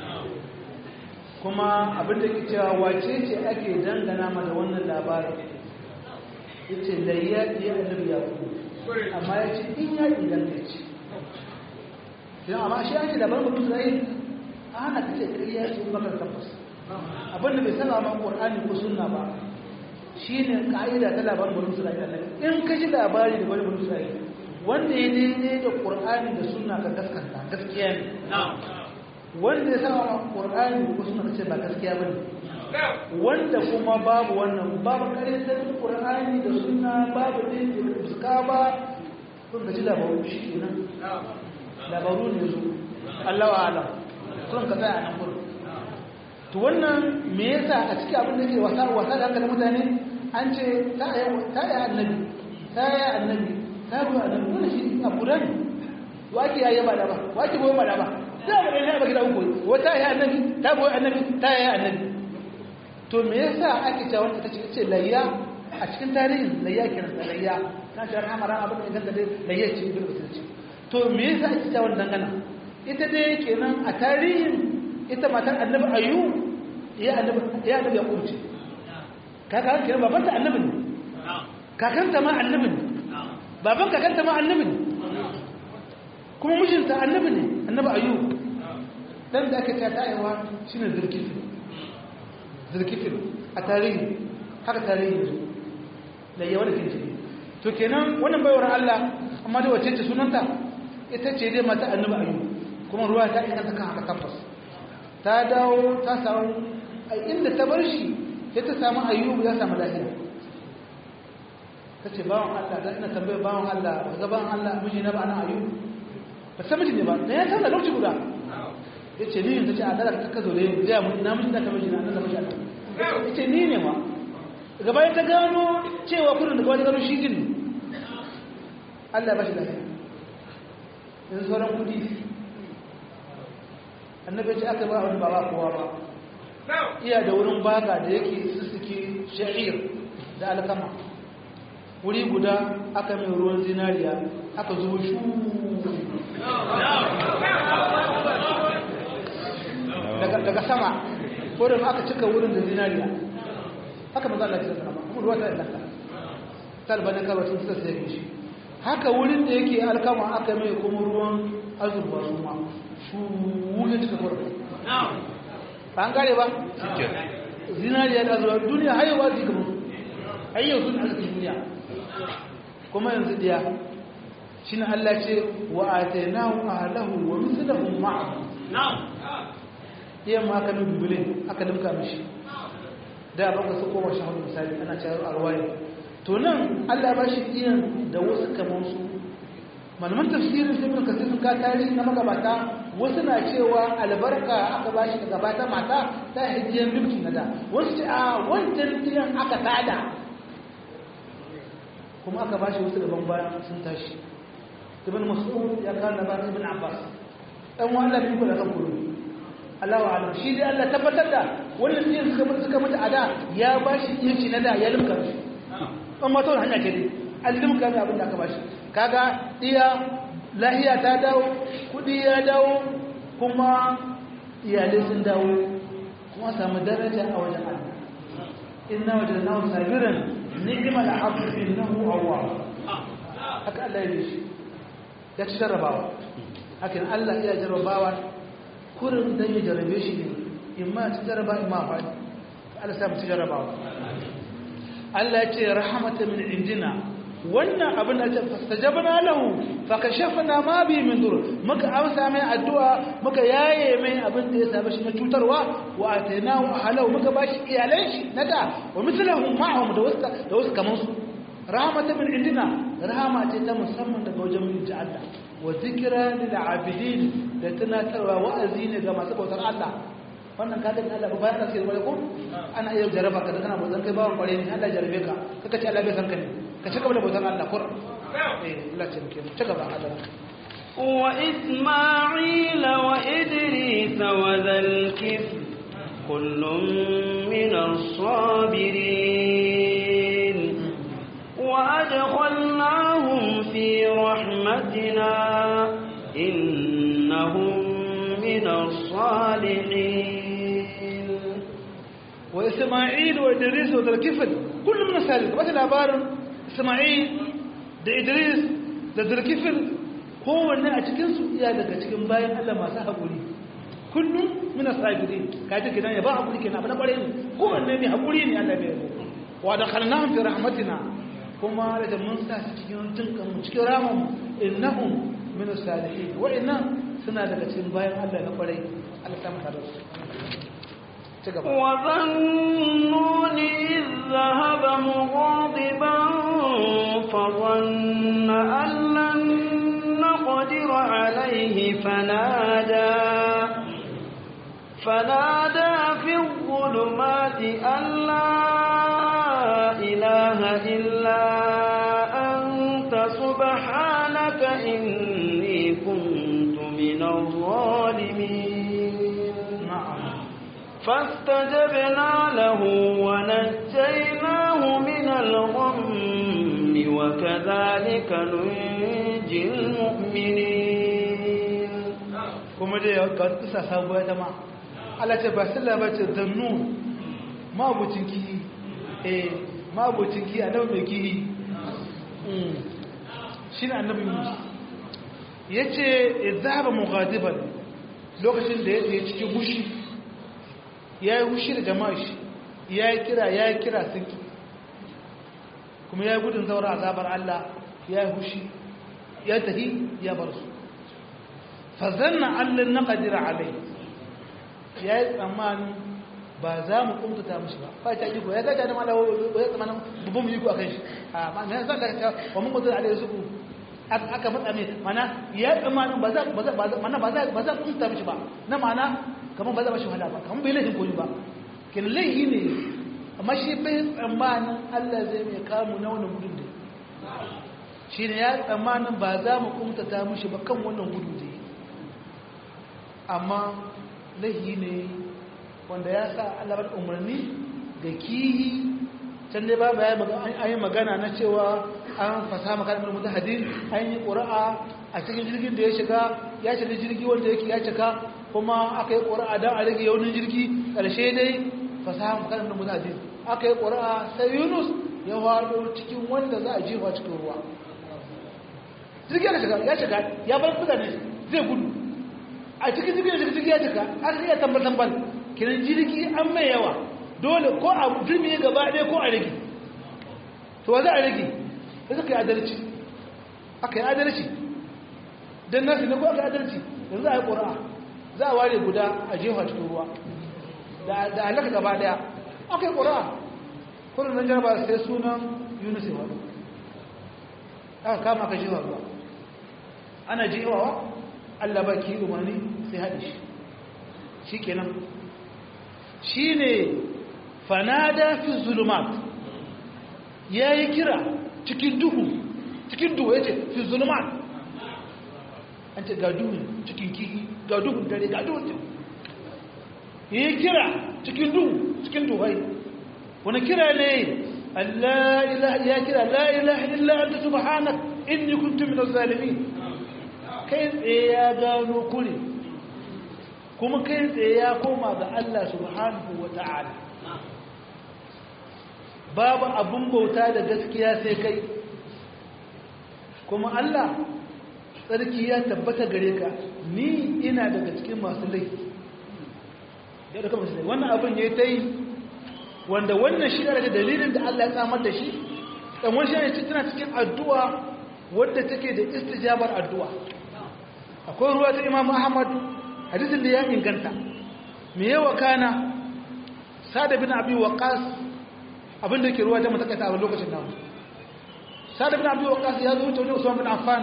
S2: kuma abin da ke cewa wace ce ake dangana ma da wannan labarin ya ce layya ya annabi ya ku amma ya ce in ya inganta ce don amma shi ake labarin mutum zai a hana ka ce ƙarya ce bakar tabbas abin da bai saba ma ƙur'ani ko sunna ba shi ne ƙa'ida ta labarin bari isra'ila in ka ji labari da bari bari isra'ila wanda ya daidai da ƙur'ani da suna ka gaskanta gaskiya ne wanda ya sama ƙur'ani ko suna ka ce ba gaskiya ba ne wanda kuma babu wannan babu ƙarfin ƙur'ani da suna babu ɗin da fuska ba sun ka ji labaru shi ke nan labaru ne su Allah wa alam sun ka tsaya a nan gudu to wannan me yasa a cikin abin da ke wasa wasa da hankalin mutane an ce ta yi annabi ta yi annabi ta ruwa annabi wannan shi abu da ne wake ya yi ba da ba wake boye ba da ba da ba da ne ba gida uku wata yi annabi ta boye annabi ta yi annabi to me yasa ake cewa wanda ta ce layya a cikin tarihin layya kenan da layya na shi rahama rahama abin da ganta dai layya ce ibn musulunci to me yasa ake cewa wannan dangana ita dai kenan a tarihin ita matar annabi ayu ya annabi ya annabi ya kurce kaka kenan baban ta annabi ne kakanta ma annabi ne baban kakanta ma annabi ne kuma mijinta annabi ne annabi ayu dan da aka ta tayewa shine zirkifin zirkifin a tarihi haka tarihi ne da yawa da kinci to kenan wannan baiwar Allah amma da wace ce sunanta ita ce dai mata annabi ayu kuma ruwa ta ina ta kan haka tabbas ta dawo ta samu a inda ta bar shi sai ta samu ayyubu ya samu lafiya ta ce bawan Allah da ina tambayar bawan Allah ba ga bawan Allah miji na ba na ayyubu ba san miji ne ba da ya san da lokaci guda ya ce ni ta ce a dara ta kazo da yin ya mu na miji da ka miji na nan da miji Allah ya ce ni ne ma daga bayan ta gano cewa kudin da kawai gano shi jin Allah ya ba shi lafiya yanzu sauran kudi annabi ce aka ba wani baba kowa ba iya da wurin baka da yake sussuke sha'ir da alkama wuri guda aka mai ruwan zinariya aka zuwa shu daga sama wurin aka cika wurin da zinariya haka maza Allah ya tsara kuma ruwa ta ilaka talbanin kawai sun suka sai shi haka wurin da yake alkama aka mai kuma ruwan azurba su ma su wuce cika wurin ba an gare ba zinariya da azurba duniya haihuwa zai gaba hayyau sun arzikin duniya kuma yanzu diya shi na Allah ce wa atainahu ahlahu wa mithlahum ma'ahu iya ma aka nubi bule aka limka mishi da ba ka su koma shahadu misali ana cewa alwaye to nan Allah ba shi iyan da wasu kamar su malaman tafsirin sai mun kasance sun ka tarihi na magabata wasu na cewa albarka aka ba shi daga bata mata ta hijiyar mulki na da wasu ce a wancan iyan aka tada kuma aka ba shi wasu gaban bayan sun tashi ibn mas'ud ya kawo labarin ibn abbas dan wannan bi da kan kudu Allah wa alam shi dai Allah tabbatar da wannan sai suka mutu suka mutu a da ya ba shi yanci na da ya limka shi an ma tawar hanya ce dai an limka da abin da aka ba shi kaga iya lahiya ta dawo kudi ya dawo kuma iyalai sun dawo kuma samu daraja a wajen Allah inna wajadnahu sabiran ni'mal abdu innahu awwab haka Allah ya yi ya ci jarrabawa hakan Allah ya jarrabawa kurin dan ya jarrabe shi ne imma ci jarraba imma faɗi Allah sa mu ci jarrabawa Allah ya ce rahmata min indina wannan abin da ce fastajabna lahu fakashafna ma bi min dur muka amsa mai addu'a muka yaye mai abin da ya saba shi na cutarwa wa atainahu ahlahu muka bashi iyalan shi nada wa mithluhum ma'ahum da wasu da wasu kaman su rahmata min indina rahama ce ta musamman daga wajen mu ji Allah wa zikra lil abidin da tunatarwa wa'azi ne ga masu bautar Allah wannan ka gani Allah ba bayan sai wani ko ana iya jaraba ka da kana bautan kai bawan kware ne Allah jarabe ka kaka ce Allah bai san ka ne ka ci gaba da bautan Allah kur eh Allah ce muke ci gaba Allah
S1: وإسماعيل وإدريس وذا الكفل كل من الصابرين وأدخلناهم في رحمتنا إنهم من الصالحين
S2: وإسماعيل وإدريس وذا الكفل كل من الصالحين بس الأبار إسماعيل da Idris da Zulkifil kowanne a cikinsu iya daga cikin bayan Allah masu haƙuri kullum muna sabirin kaji kidan ya ba haƙuri kenan abu na ƙware ne kowanne ne haƙuri ne Allah bai yabo wa da khalnahum fi rahmatina kuma da mun sa su cikin jinkan mu cikin rahamu innahum min salihin wa inna suna daga cikin bayan Allah na ƙware Allah ta maka da su
S1: وظنون إذ ذهب مغاضبا فظن أن لن نقدر عليه فنادى فنادى في الظلمات أن لا إله إلا أنت سبحانك إني كنت من الظالمين فاستجبنا له ونجيناه من الغم وكذلك ننجي المؤمنين
S2: kuma dai ga kisa sabuwa ta ma Allah ce ba sallah ba ce zannu mabucin kihi eh mabucin kihi annabi mai kihi shine annabi Musa yace izaba mughadiban lokacin da yake cikin gushi ya yi hushi da jama'a shi ya yi kira ya yi kira sun ki kuma ya yi gudun zaura azabar Allah ya yi hushi ya tafi ya bar su fazanna allin na ƙadira alai ya yi tsammanin ba za mu kumtata mashi ba ba ta iko ya gaja da mala ba ya tsammanin babban mu iko a kan shi a ma mai zan da ta wa mun kudu alai su ku aka matsa mai mana ya yi tsammanin ba za mana ba za ba za kumtata mashi ba na mana kamar ba za ba shi wahala ba kamar bai laifin koyi ba kin laifi ne amma shi bai tsammanin Allah zai mai kamu na wannan gudun da shi ne ya tsammanin ba za mu kumtata mashi ba kan wannan gudun da amma laifi ne wanda ya sa Allah bar umarni ga kihi can dai ba ya yi magana na cewa an fasa makarar mutu hadin an yi ƙura'a a cikin jirgin da ya shiga ya shiga jirgi wanda yake ya cika kuma aka yi ƙura'a don a rage yaunin jirgi ƙarshe dai fasahan makarar da mutane aka yi ƙura'a sai yunus ya faɗo cikin wanda za a jefa cikin ruwa jirgi ya shiga ya shiga ya bar mutane zai gudu a cikin jirgin da jirgi ya cika aka iya tambal tambal kiran jirgi an mai yawa dole ko a jirgi gaba ɗaya ko a rage to wa za a rage da suka yi adalci aka yi adalci don nasu ne ko aka yi adalci yanzu za a yi ƙura'a za a ware guda a jefa cikin ruwa da alaka gaba ɗaya aka yi ƙura'a kudin nan jaraba sai sunan yunus ya wani aka kama aka jefa ruwa ana jefawa allah ba ki umarni sai haɗe shi shi kenan shi ne fanada fi zulumat ya yi kira cikin duhu cikin duhu ya ce fi zulumat an ce ga duhun cikin kihi ga duhun dare ga duhun duhu ya yi kira cikin duhu cikin duhai wani kira ne ya kira la ilaha illa anta subhanak inni kuntu min zalimin kai tsaye ya gano kure kuma kai tsaye ya koma ga Allah subhanahu wa ta'ala babu abun bauta da gaskiya sai kai kuma Allah tsarki ya tabbata gare ka ni ina daga cikin masu laifi ya da kamar wannan abin ya ta yi wanda wannan shi daga dalilin da Allah ya tsamar da shi ɗan wani shi tana cikin addu'a wadda take da istijabar addu'a akwai ruwa ta imam ahmad hadisin da ya inganta me yawa kana sada bin abi waqas abin da ke ruwa ta matakaita a lokacin nan sada bin abi waqas ya zo wuce usman bin affan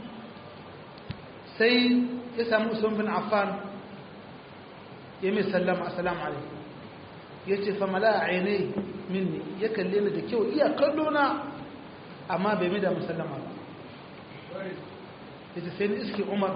S2: sai ya samu usman bin affan ya mai sallama assalamu alaikum ya ce fa mala ainihi minni ya kalle ni da kyau iya kallo na amma bai mai da musallama ba ya ce sai ni iske umar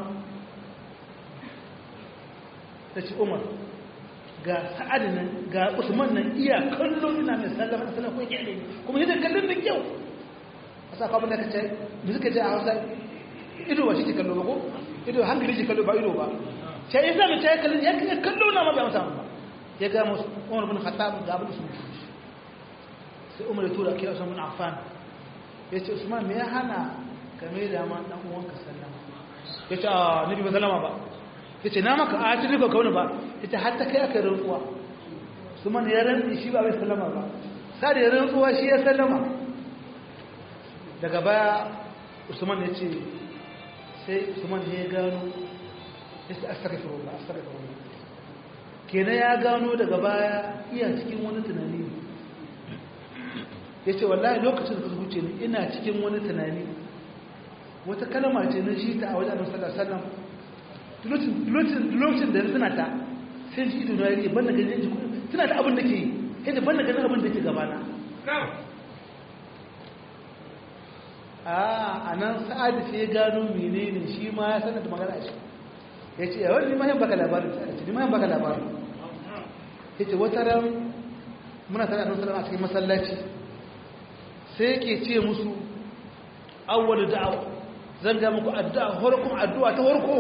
S2: ta ce umar ga sa'adu nan ga usman nan iya kallo ina mai sallama sallama ko yake ne kuma yadda kallon da kyau a sa kwamfani ka ce da suka ce a hausa ido ba shi ke kallo ba ko ido hankali shi kallo ba ido ba ce ya zama ce ya kallo ya kallo na ma bai amsa ba ya ga musu umar bin khattab ga abin sun sai umar ya tura kai usman bin affan ya ce usman me ya hana ka mai da ma dan uwanka sallama ya ce a nabi ba sallama ba ya ce na maka a cikin ka kauna ba ya ce hatta kai aka rantsuwa usman ya rantsi shi ba bai sallama ba sai ya rantsuwa shi ya sallama daga baya usman ya ce sai usman ya gano ya ce astaghfirullah astaghfirullah kenan ya gano daga baya iya cikin wani tunani ya ce wallahi lokacin da zuce ni ina cikin wani tunani wata kalama ce na shi ta a wajen annabi sallallahu alaihi wasallam lokacin da suna ta sai ji ido na yi ban da ganin ji suna da abin da ke yadda ban da ganin abin da ke gabana a nan sa'adu sai ya gano menene shi ma ya sanar da magana shi ya ce yawon ni mayan baka labarin ni mayan baka labarin ya ce wata ran muna tare da salama a cikin masallaci sai yake ce musu awwal da'awa zan ga muku addu'a horkon addu'a ta horko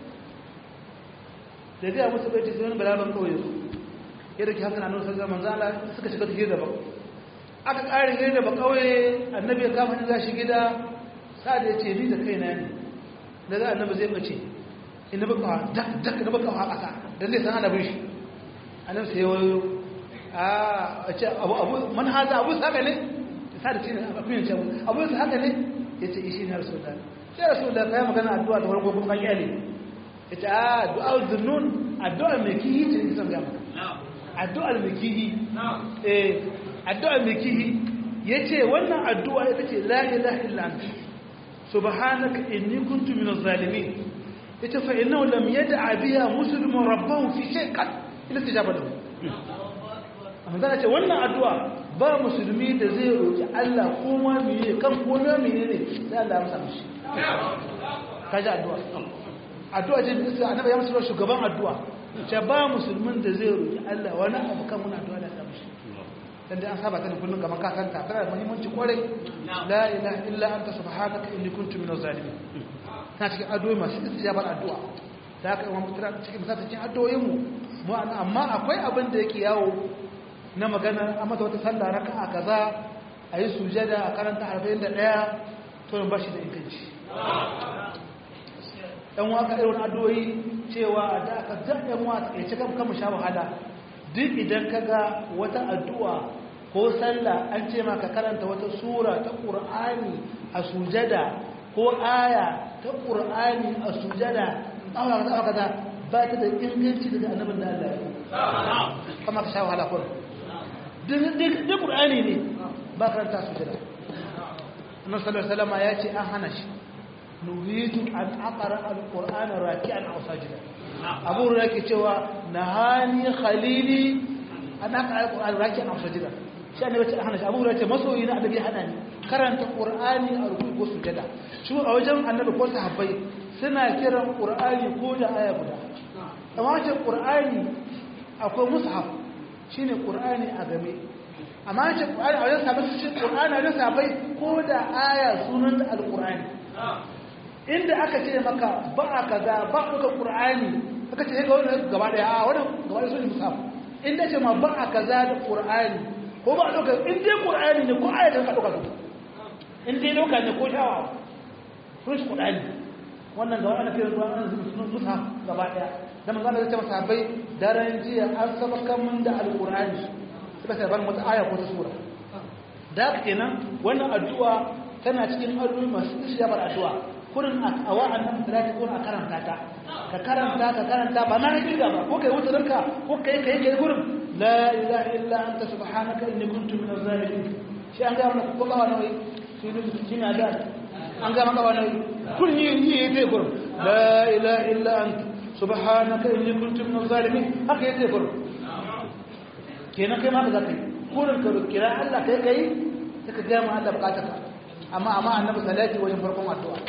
S2: da ga musu bai ce sai wani balaban kawai su yadda ke haka na nuna salama manzo Allah suka shiga hira ba aka ƙara hira ba kawai annabi ya kama za shi gida sa da ya ce ni da kaina ne da za annabi zai bace ina baka dak dak na baka haka dan zai san annabin shi annabi sai wayo a ce abu abu man haza abu haka ne sa da cin abin ce abu haka ne yace ishi ne rasulullah sai rasulullah kai magana addu'a da farko kuma kyale yace a du'a dhunnun addu'a mai kihi ce san ga maka addu'a mai kihi eh addu'a mai kihi yace wannan addu'a ita ce la ilaha illa anta subhanaka inni kuntu minaz zalimin yace fa innahu lam yad'a biha muslimun rabbahu fi shay'in illa tijaba lahu amma zan ce wannan addu'a ba musulmi da zai roki Allah ko ma meye kan ko na meye ne sai Allah ya amsa mishi kaji addu'a addu'a ce bisa annabi ya musu shugaban addu'a ce ba musulmin da zai roki Allah wani abu kan wannan addu'a da ta mishi dan dai an saba ta kullun kamar ka santa tana da muhimmanci kwarai la ilaha illa anta subhanaka inni kuntu minaz zalimin ta cikin addu'o'i masu istijabar addu'a da aka yi wa mutura cikin misali cikin addu'o'in mu mu amma akwai abin da yake yawo na magana a mata wata sallah raka'a kaza a yi sujada a karanta 41 to ba shi da inganci ɗan waka irin addu'o'i cewa da aka zaɓe yan wata ya cika kama sha wahala duk idan ka ga wata addu'a ko sallah an ce maka karanta wata sura ta ƙur'ani a sujada ko aya ta ƙur'ani a sujada awa kaza awa kaza ba ta da inganci daga annabin da Allah ya kama ka sha wahala kun duk ƙur'ani ne ba karanta sujada annabi sallallahu alaihi wasallam ya ce an hana shi nuhitu an aqra alqur'ana raki'an aw sajida abu hurairah yake cewa nahani khalili an aqra alqur'ana raki'an aw sajida shi annabi ce hana shi abu hurairah ce masoyi na annabi hana ni karanta qur'ani a ruku ko sujada shi a wajen annabi ko sahabbai suna kiran qur'ani ko da aya guda amma ce qur'ani akwai mushaf shine qur'ani a game amma ce qur'ani a wajen sahabbai shi qur'ani a wajen sahabbai ko da aya sunan alqur'ani inda aka ce maka ba a kaza ba a ɗaukar ƙur'ani aka ce ga wani gaba ɗaya a wani gaba ɗaya sun musaf inda ce ma ba a kaza da ƙur'ani ko ba a ɗaukar in dai ƙur'ani ne ko ayatan ka ɗaukar su in dai ɗauka ne ko shawa sun shi ƙur'ani wannan gaba ana fiye zuwa ana zuwa musaf gaba ɗaya da manzo Allah ya ce masa bai daren jiya an saba kan mun da alƙur'ani suka sai ban wata aya ko ta sura da haka kenan wannan addu'a tana cikin addu'o'i masu ishiyabar addu'a kurin a wa'an nan salati ko a karanta ta ka karanta ka karanta ba na hakika ba ko kai wuce ranka ko kai kai kai gurin la ilaha illa anta subhanaka inni kuntu minaz zalimin shi an ga mana ko ba wani shi ne shi ne da an ga maka wani kun yi yi yi gurin la ilaha illa anta subhanaka inni kuntu minaz zalimin haka yake gurin kenan kai ma ka zaka yi kurin ka kira Allah kai kai sai ka ga mu Allah bukatarka amma amma annabi salati wajen farkon addu'a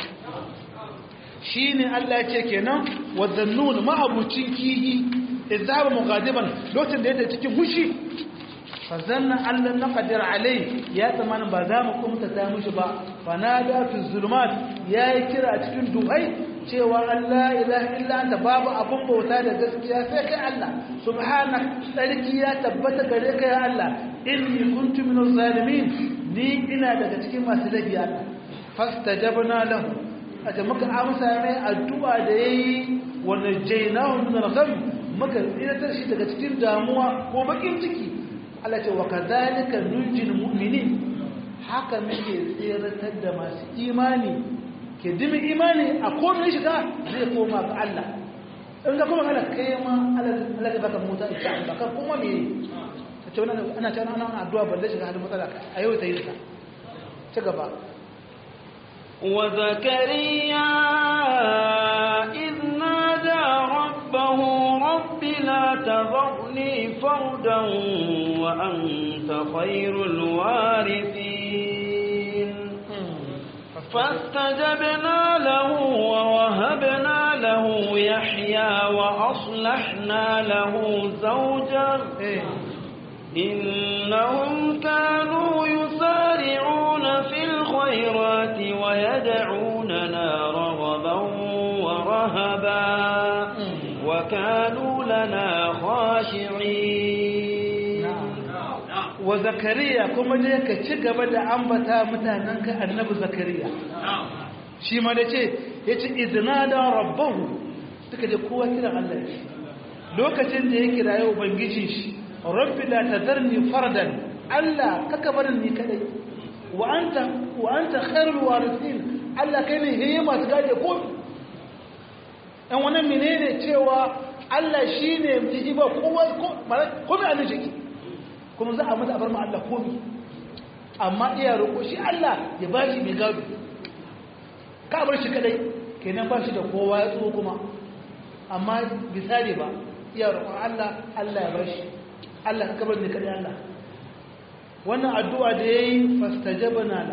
S2: shi ne Allah ya ce kenan wazannun ma'abucin kihi izaba mughadiban lokacin da yake cikin hushi fa zanna Allah na qadir alai ya tsamana ba za mu kumta ta mushi ba fa nada fi zulumat yayi kira cikin duhai cewa Allah ilaha illa anta babu abun bauta da gaskiya sai kai Allah subhanak sarki ya tabbata gare ka ya Allah inni kuntu minaz zalimin ni ina daga cikin masu laifi Allah fastajabna lahu aka muka amsa mai addu'a da yayi wa najaynahu min al-gham muka tsiratar shi daga cikin damuwa ko bakin ciki Allah ce wa kadhalika nunjil mu'minin haka muke tsiratar da masu imani ke dimi imani a komai shiga zai koma ga Allah in ga kuma Allah kai ma Allah ya baka mota insha Allah ka kuma me ce wannan ana ce ana addu'a balle shiga halin matsala a yau ta yi ta ci gaba
S1: وزكريا إذ نادى ربه رب لا تذرني فردا وأنت خير الوارثين فاستجبنا له ووهبنا له يحيى وأصلحنا له زوجا إنهم كانوا يسارعون في الخيرات ويدعوننا رغبا ورهبا وكانوا لنا خاشعين
S2: وزكريا كما ديك cigaba da ambata mutanenka annabi zakariya shi ma da ce yace iznada rabbahu suka je kowa kiran Allah lokacin da ya kiraye ubangijin shi rabbi la tadarni fardan Allah kaka barin ni kadai wa anta wa anta khairul warithin Allah kai ne heye masu gade ko dan wannan menene cewa Allah shine miji ba kowa ko ko mai annabi shi kuma za a mata bar ma Allah komi amma iya roƙo shi Allah ya bashi mai gado ka bar shi kadai kenan ba shi da kowa ya tso kuma amma bisari ba iya roƙon Allah Allah ya bashi Allah ka kabar ne kadai Allah wannan addu'a da yayi fastajabna la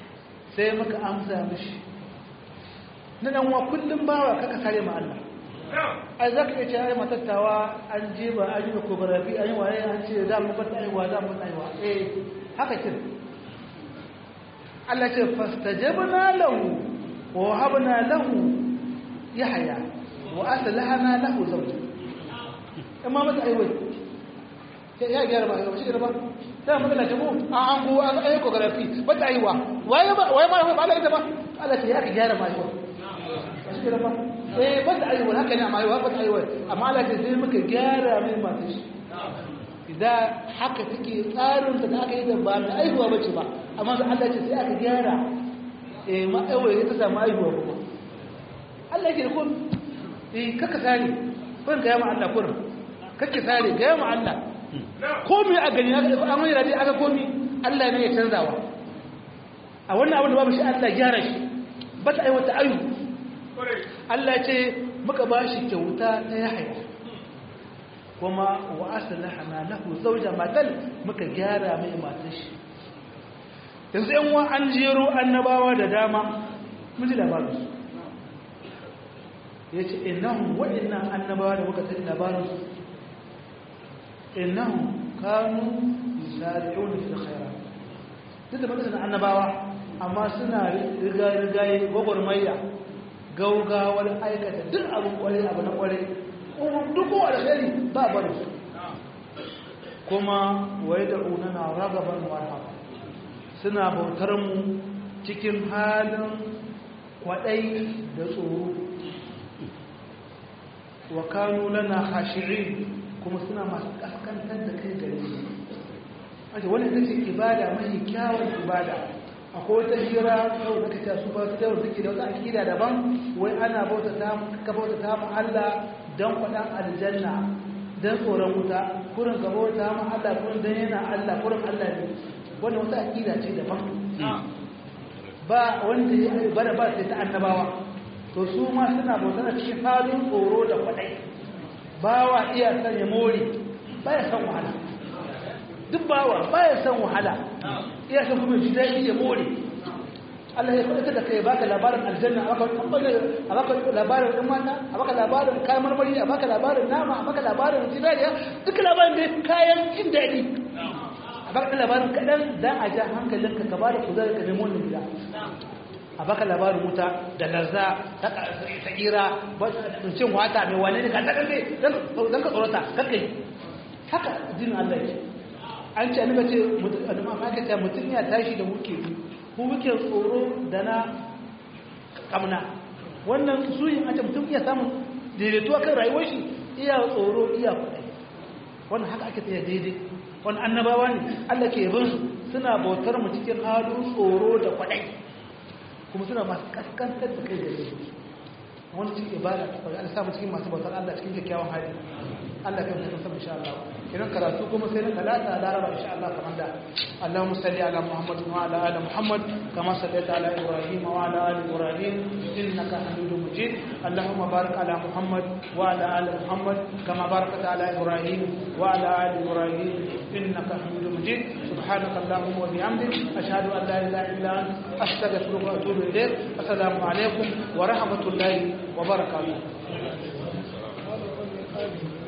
S2: sai muka amsa mishi na dan wa kullum bawa kaka sare ma Allah ai za ka iya ce ai matattawa an je ba an yi kogorafi an yi waye an ce za mu bata aiwa za mu bata aiwa eh haka kin Allah ce fastajabna lahu wa habna lahu yahya wa aslahana lahu zawja amma mata aiwa ya gyara ba shi ba sai mu da mu a an go an ayi kogorafi bata aiwa waye ba waye ma ba Allah ita ba Allah ce ya gyara ma aiwa shi ba eh ba ta aiwa haka ne amma aiwa ba ta aiwa amma Allah ce sai muka gyara mai masu shi idan haka take tsarin da aka yi da ba mai aiwa bace ba amma sai Allah ce sai aka gyara eh ma aiwa ya ta samu aiwa kuma Allah yake kun eh kaka sare kun ga ma Allah kun kake sare ga ma Allah komai a gani haka an wani rabi aka komai Allah ne ya canzawa a wannan abin da babu shi Allah gyara shi ba ta aiwata ayu Allah ce muka ba shi kyauta ta yahaya kuma wa aslahana lahu zawja matal muka gyara mai matar shi yanzu yan wa an jero annabawa da dama mun ji labarin su yace innahum wa inna annabawa da muka sani labarin su innahum kanu yusari'una fil khairat duk da muka annabawa amma suna riga-rigaye gwagwarmayya gaugawar aikata duk abin kwarai abu na kwarai duk kowa da shari ba bari su kuma wai da unana ragaban warhaba suna bautar mu cikin halin kwaɗai da tsoro wa kanu lana hashirin kuma suna masu kaskantar da kai gare su ake wani ita ce ibada mai kyawun ibada akwai wata hira yau da kace su ba su da suke da wata akida daban wai ana bauta ta ka bauta ta mu Allah dan kwadan aljanna dan tsoron wuta kurin ka bauta mu Allah kurin dan yana Allah kurin Allah ne wannan wata akida ce daban ba wanda ya bada ba sai ta annabawa to su ma suna bauta da cikin halin tsoro da kwadai bawa iya san ya more baya san wahala duk bawa baya san wahala iya san kuma ji daɗi ya more Allah ya faɗa da kai baka labarin aljanna a baka a baka labarin ɗan mata a baka labarin kayan marmari a baka labarin nama a baka labarin zinariya duk labarin da kayan jin daɗi a baka labarin kaɗan za a ja hankalinka ka ba da kuzari ka nemo wani gida a baka labarin wuta da larza ta tsira cin wata mai wane ne ka ta ɗan don ka tsorata kakai haka jinin Allah ya an ce annabi ce mutum amma ka ce mutum ya tashi da muke biyu ko muke tsoro da na kamna wannan su yin an ce mutum iya samun daidaituwa kan rayuwar shi iya tsoro iya kuɗi wannan haka ake tsaye daidai wani annabawa ne Allah ke bin su suna bautar mu cikin halin tsoro da kwaɗai kuma suna masu kaskantar da kai da su wani cikin ibada ta kwaɗai samu cikin masu bautar Allah cikin kyakkyawan hali Allah kan mutum sama insha Allah idan karatu kuma sai na talata laraba insha Allah kamar da Allahumma salli ala Muhammad wa ala ali Muhammad kama sallaita ala Ibrahim wa ala ali Ibrahim innaka Hamidum Majid Allahumma barik ala Muhammad wa ala ali Muhammad kama barakta ala Ibrahim wa ala ali Ibrahim innaka Hamidum Majid سبحانك اللهم وبحمدك أشهد أن لا إله إلا أنت أستغفرك وأتوب إليك السلام عليكم ورحمة الله وبركاته